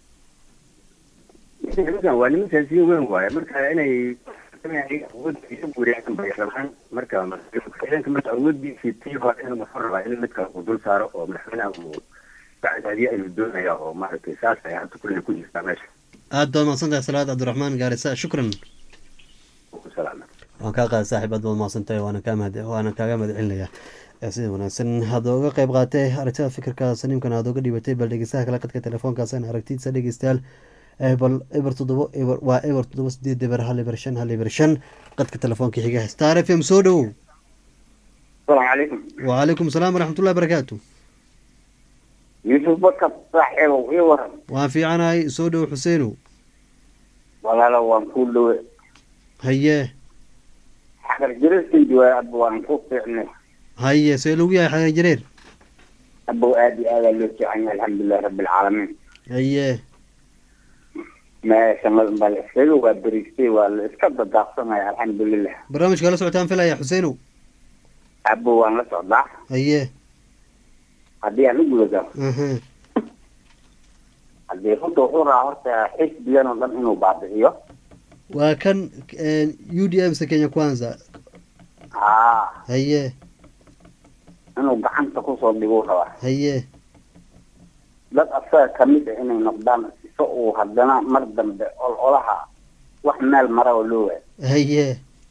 nimankan waa niman siyaasiyiin weyn waaye marka inay awoodda isu guuriyaan bay rabaan marka madaxweynaha marka awooddiisii tii hore inuu wuxuu rabaa in midka uu dul saaro oo madaxweynaha uu bacdaadiye ayuu doonaya oo maaragtay saas ay hadda kulle ku jirtaa meesha aad baad mahadsan tahay salaad cabdiraxmaan gaarisa shukran ku salaama waan kaa qaada saaxiib aad baad mahadsan tahay waana kaa mahad waana kaaga mahad celinayaa ee sida wanaagsan hadda uga qayb qaatay aragtida fikirka saniimkan aad uga dhibatay bal dhegeystaha kale qadka telefoonkaasaan aragtidiisa dhegeystayaal ee bal eber toddobo eber waa eber toddoba sideed eber hal eber shan hal eber shan qadka telefoonka xiga star f m soo dhowow السلام عليكم وعليكم السلام ورحمة الله وبركاته يوسف بكر صاحب ويورم waan fiicanahay soo dhow xuseenow ولا لو وان له haye حجر جريستي جوا ابو وان فعلا haye see lagu yahay xagan jareer ابو ادي هذا اللي يعني الحمد لله رب العالمين haye ما شمال بالاسكيل وبريستي والاسكب الضغطنا الحمد لله barnaamijka la socotaan filaya xuseenow ابو وان لا صدع haye hadii aan u gudagal aha hadii runta wuxuu rabaa horta xisbigan oo dhan inuu baabi'iyo waa kan u d m se kenya kwanza haa haye inuu gacanta kusoo dhiguu rabaa haye dad asaga kamid ah inay noqdaan si uu haddana mar dambe ololaha wax meel mara oo loo waayo haye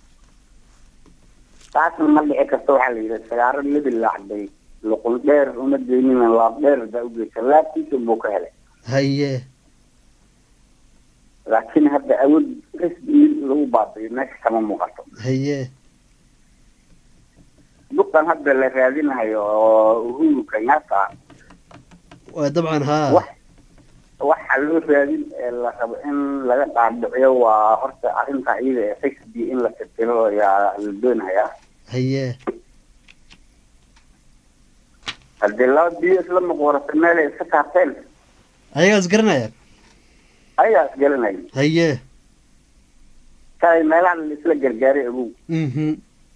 taasna ma dhici karto waxaa la yidhi sagaaro lebi laacday luqul dheer uma geynin laab dheer baa u geysa laabtiisa buu ka helay haye laakiin hadda awood xisbi lagu baabi'iyo meesha kama muuqato haye duqan hadda la raadinayo oo uhuru kenyatta waa dabcan haa waxa loo raadin ee la rabo in laga dhaadhiciyo waa horta arrinta iyada ee xisbi in la tirtiro ayaa la doonayaa haye haddii laba biyo isla muqwarata meel ay iska saarteen ayagaas garanaya ayaas garanaya haye shalay meelaha la isla gargaaray agow mhm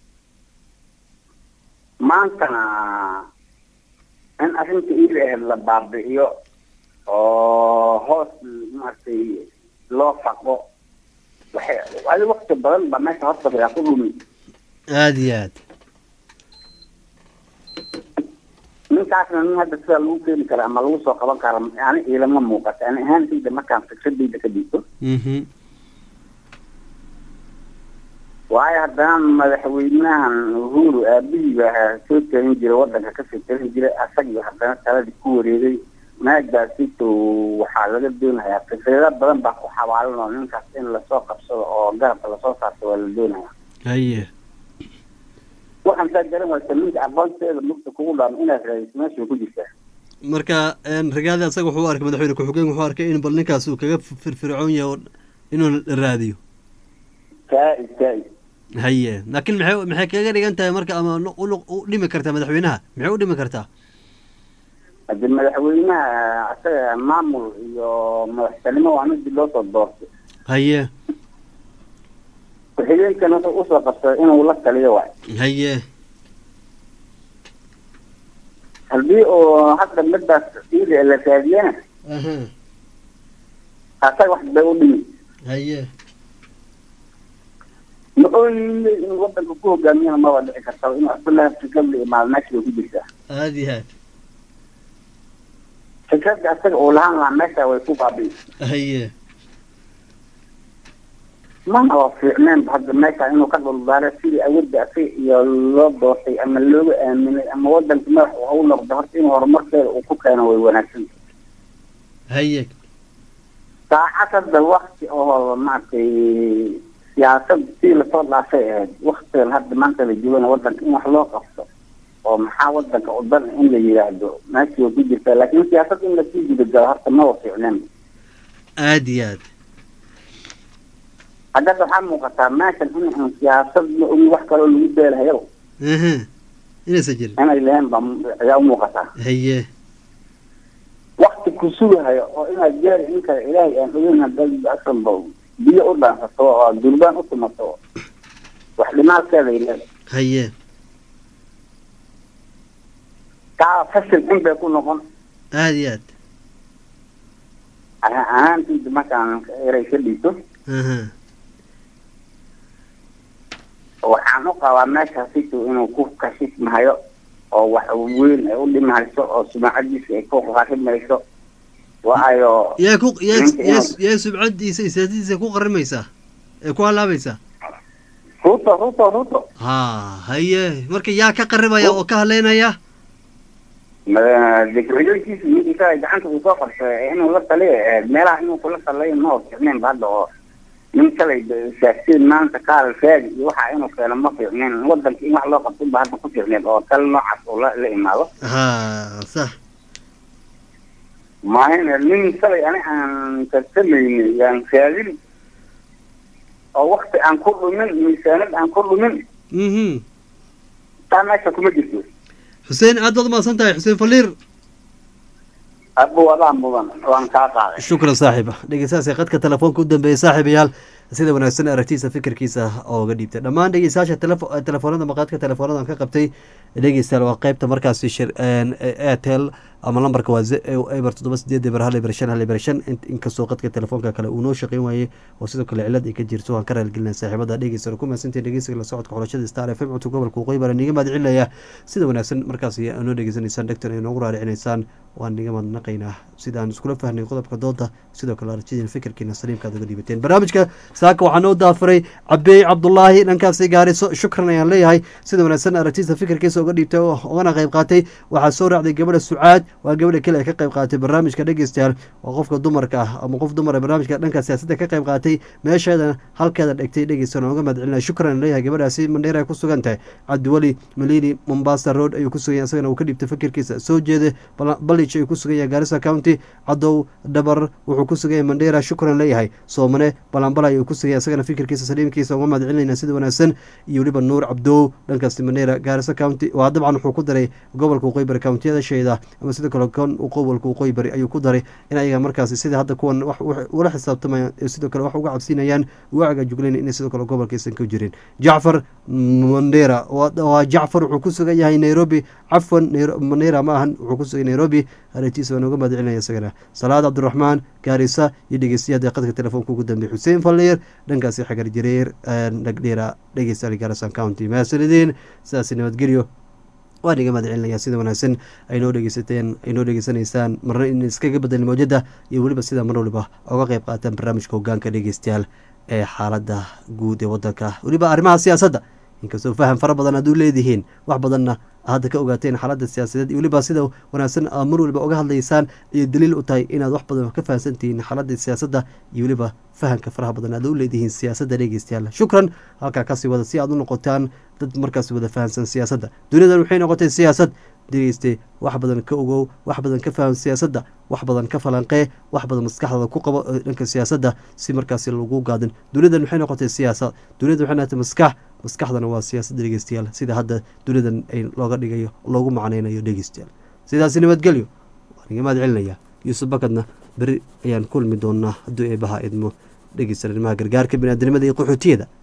maantana in arrinta iyada ahayd la baabi'iyo oo hoos maaragtay loo faqo waxay adi wakti badan baa meesha horta yaa ku dhumi aada iyo aad ninkaasna nin hadda sidaa lagu keeni kara ama lagu soo qaban kara ani ilama muuqata ani ahaantayda markaan fikradayda ka dhiibto mhm waayo haddana madaxweynahan uhuru aabihii baa soo talin jiray wadanka kasoo talin jiray asagii haddana taladii ku wareegay maagaasito waxaa laga doonayaa fikrado badan baa ku xabaalan oo ninkaas in lasoo qabsado oo garabka lasoo saarto waa la doonayaa haye waxaan saa garan waysa ninka aqoonteeda mugta kugu dhaam inaad raadiso meesha ku jirtaa marka ragaadi asaga wuxuu u arkay madaxweyne ku-xigeen wuxuu arkay in bal ninkaas uu kaga firfircoon yahay oo inuu la raadiyo kaa-id kaa-id haye laakiin maxay maxay kaga dhigan tahay marka ama u u dhimi kartaa madaxweynaha maxay u dhimi kartaa hadii madaxweynaha asaga maamul iyo madaxtinimo waa midii loo soo doortay haye ku-xigeenkana wuxuu usoo qabsaday inuu la taliyo waay haye haddii uu hadda midaas iida la raadiyana aha asaga wax bay u dhimi haye muxuu yimi in wadanka ku hogaamiyana maba dhici karta in abdullahi fikradda iyo maalmeesha way ku jirtaa aada iyo aad fikradda asaga uu lahaan lahaa meesha way ku baabi'i haye mana waa fiicneen hadda meesha inuu ka dhuldaaro sidii awoodda asaga iyo loo doortay ama looga aaminay ama wadanka madax uu u noqdo horta in horumarkeeda uu ku keeno way wanaagsan haye saacad hadda wakti oo maaragtay siyaasad sii lasoo dhaafay ahayd waktigan hadda maanta la joogana wadanka in wax loo qabto oo maxaa wadanka u dan in la yidhaahdo meeshii way ku jirtaa laakiin siyaasad in lasii gudagalo horta maba fiicneen aada iyo aad hadda waxaa muuqataa meeshan in aan siyaasad la ogin wax kaloo lagu beelahayo aha inaysan jirin inay leheen baa ayaa u muuqataa haye wakti ku sugahayo oo inaad gaari in kale ilaahay aan ogeyn haddaad asanba biyo u dhaansato oo durbaan u tumato wax dhimaalkeeda leedahay haye taa fashil in bay ku noqon aada iyo aad ahaan ahaantiisa markaan eray ka dhiiso aha waxaan u qabaa meeshaasitu inuu ku kashifmahayo oo wax weyn ay u dhimahayso oo sumacadiisa ay ku qarimayso waayo yaa ku yaa ninka yaa inuu- yaa subcadiisa iyo siyaasadiisa ku qarimaysaa ee ku halaabaysaa ruto ruto ruto ha haye marka yaa ka qaribaya oo ka haleynaya dekreyoonkiisa ninkiisa gacanta uu soo qabsaday inuu la taliyo eh, meelaha inuu kula taliyo ma fiicneen ba hadda oo nin kalay saasiin maanta kaal raadi iyo waxa inuu keeno ma fiicneen wadanka in wax loo qabto ba hadda ku fiicneen oo tal noocaas uu la la imaado ha sax maahina nin kalay ani aan tartamayni yaan raadin oo wakti aan ku dhumin miisaanad aan ku dhumin mhm taa meesha kuma jirto xuseen aad baad umahadsan tahay xuseen faliir abu wadaa mudan waan kaa qaaday shukran saaxiib dhegeystayaasha qadka telefoonka u dambeeyay saaxiibayaal sida wanaagsan aragtiisa fikirkiisa ooga dhiibtay dhammaan dhegeystayaasha telefo telefoonada maqaadka telefoonada ka qabtay dhegeystayaal waa qeybta markaasi shir airtel ama lambarka waa ze- eber toddoba sideed eber hal eber shan hal eber shan in- inkastoo qadka telefoonka kale uu noo shaqeyn waayey oo sidoo kale cilad ay ka jirto waan ka raalgelinaa saaxiibada dhegeysta ku mahadsantahay dhegeysiga la socodka xulashada star f m codka gobolka waqooyi baan niga mahadcelinaya sida wanaagsan markaasi noo dhegeysanaysaan dhegtan ay noogu raaricinaysaan waan niga madnaqaynaa sidaan iskula fahnay qodobka dooda sidoo kale aragtidiina fikirkiina saliimkaad uga dhiibateen barnaamijka saaka waxaa noo daafuray cabeey cabdulaahi dhankaasi gaariso shukran ayaan leeyahay sida wanaagsan aragtiisa fikirkiisa uga dhiibtay oo ugana qayb qaatay waxaa soo raacday gabadha sucaad waa gabadha kale ee ka qayb qaadatay barnaamijka dhegeystayaal waa qofka dumarka ah ama qof dumar ee barnaamijka dhanka siyaasadda ka qayb qaatay meesheeda halkeeda dhegtay dhegeysan oo uga mahadcelinaya shukran ayaan leeyahay gabadhaasi mandheer ay ku sugan tahay cabdiweli malini mombasa road ayuu ku sugan yahay isagana uu ka dhiibtay fikirkiisa soo jeeda balich ayuu ku sugan yahay gaarisa county cadow dhabar wuxuu ku sugan yahay mandheera shukran leeyahay soomane balanbala ayuu ku sugan yahay isagana fikirkiisa saliimkiisa uga mahadcelinayna sida wanaagsan iyo weliba nuur cabdow dhankaasi mandheera gaarisa county waa dabcan wuxuu ku daray gobolka waqooyi bari countiyada sheeda ama sidoo kale kon gobolka waqooyi bari ayuu ku daray in ayaga markaasi sida hadda kuwan wax wax ula xisaabtamayaan ee sidoo kale wax uga cabsinayaan waaga juglayn inay sidoo kale gobolka aysan ka jirin jacfar mandera waa waa jacfar wuxuu ku sugan yahay nairobi cafwan Nairo- mandera ma ahan wuxuu ku sugan yahay nairobi aragtiisa waan uga mahadcelinaya isagana salaad cabdiraxmaan gaarisa iyo dhegeystayaada qadka telefoonka ugu dambeey xuseen falleer dhankaasi xagar jareer dhagdheera dhegeystayaal gaarasan county mahadsanideen sidaasi nabadgelyo waan iga mahadcelinaya sida wanaagsan ay noo dhegeysateen ay noo dhegeysanaysaan marna in iskaga bedelin mawjada iyo weliba sida mar waliba oga qayb qaataan barnaamijka hogaanka dhegeystayaal ee xaalada guud ee wadanka weliba arrimaha siyaasadda inkastoo faham fara badan aad u leedihiin wax badanna hadda ka ogaateen xaaladda siyaasadeed iyo weliba sida wanaagsan aad mar waliba oga hadlaysaan iyo daliil u tahay inaad wax badan ka fahamsantihiin xaaladda siyaasadda iyo weliba fahamka faraha badan aad u leedihiin siyaasadda dhegeystayaal shukran halkaa kasii wada si aad u noqotaan dad markaas wada fahamsan siyaasadda duniyadan waxay noqotay siyaasad dhegeyste wax badan ka ogow wax badan ka faham siyaasadda wax badan ka falanqee wax badan maskaxdaada ku qabo ee dhanka siyaasadda si markaasi lagu gaadin duniyadan waxay noqotay siyaasad duniyada waxay noqotay maskax maskaxdana waa siyaasadda dhegeystayaal sida hadda duniyadan ay looga dhigayo loogu macnaynayo dhegeystayaal sidaasi nabadgelyo igamaad celinaya yuusuf bakadna beri ayaan kulmi doonaa hadduu eebaha idmo dhegeysta arrimaha gargaarka biniaadamada iyo qaxootiyada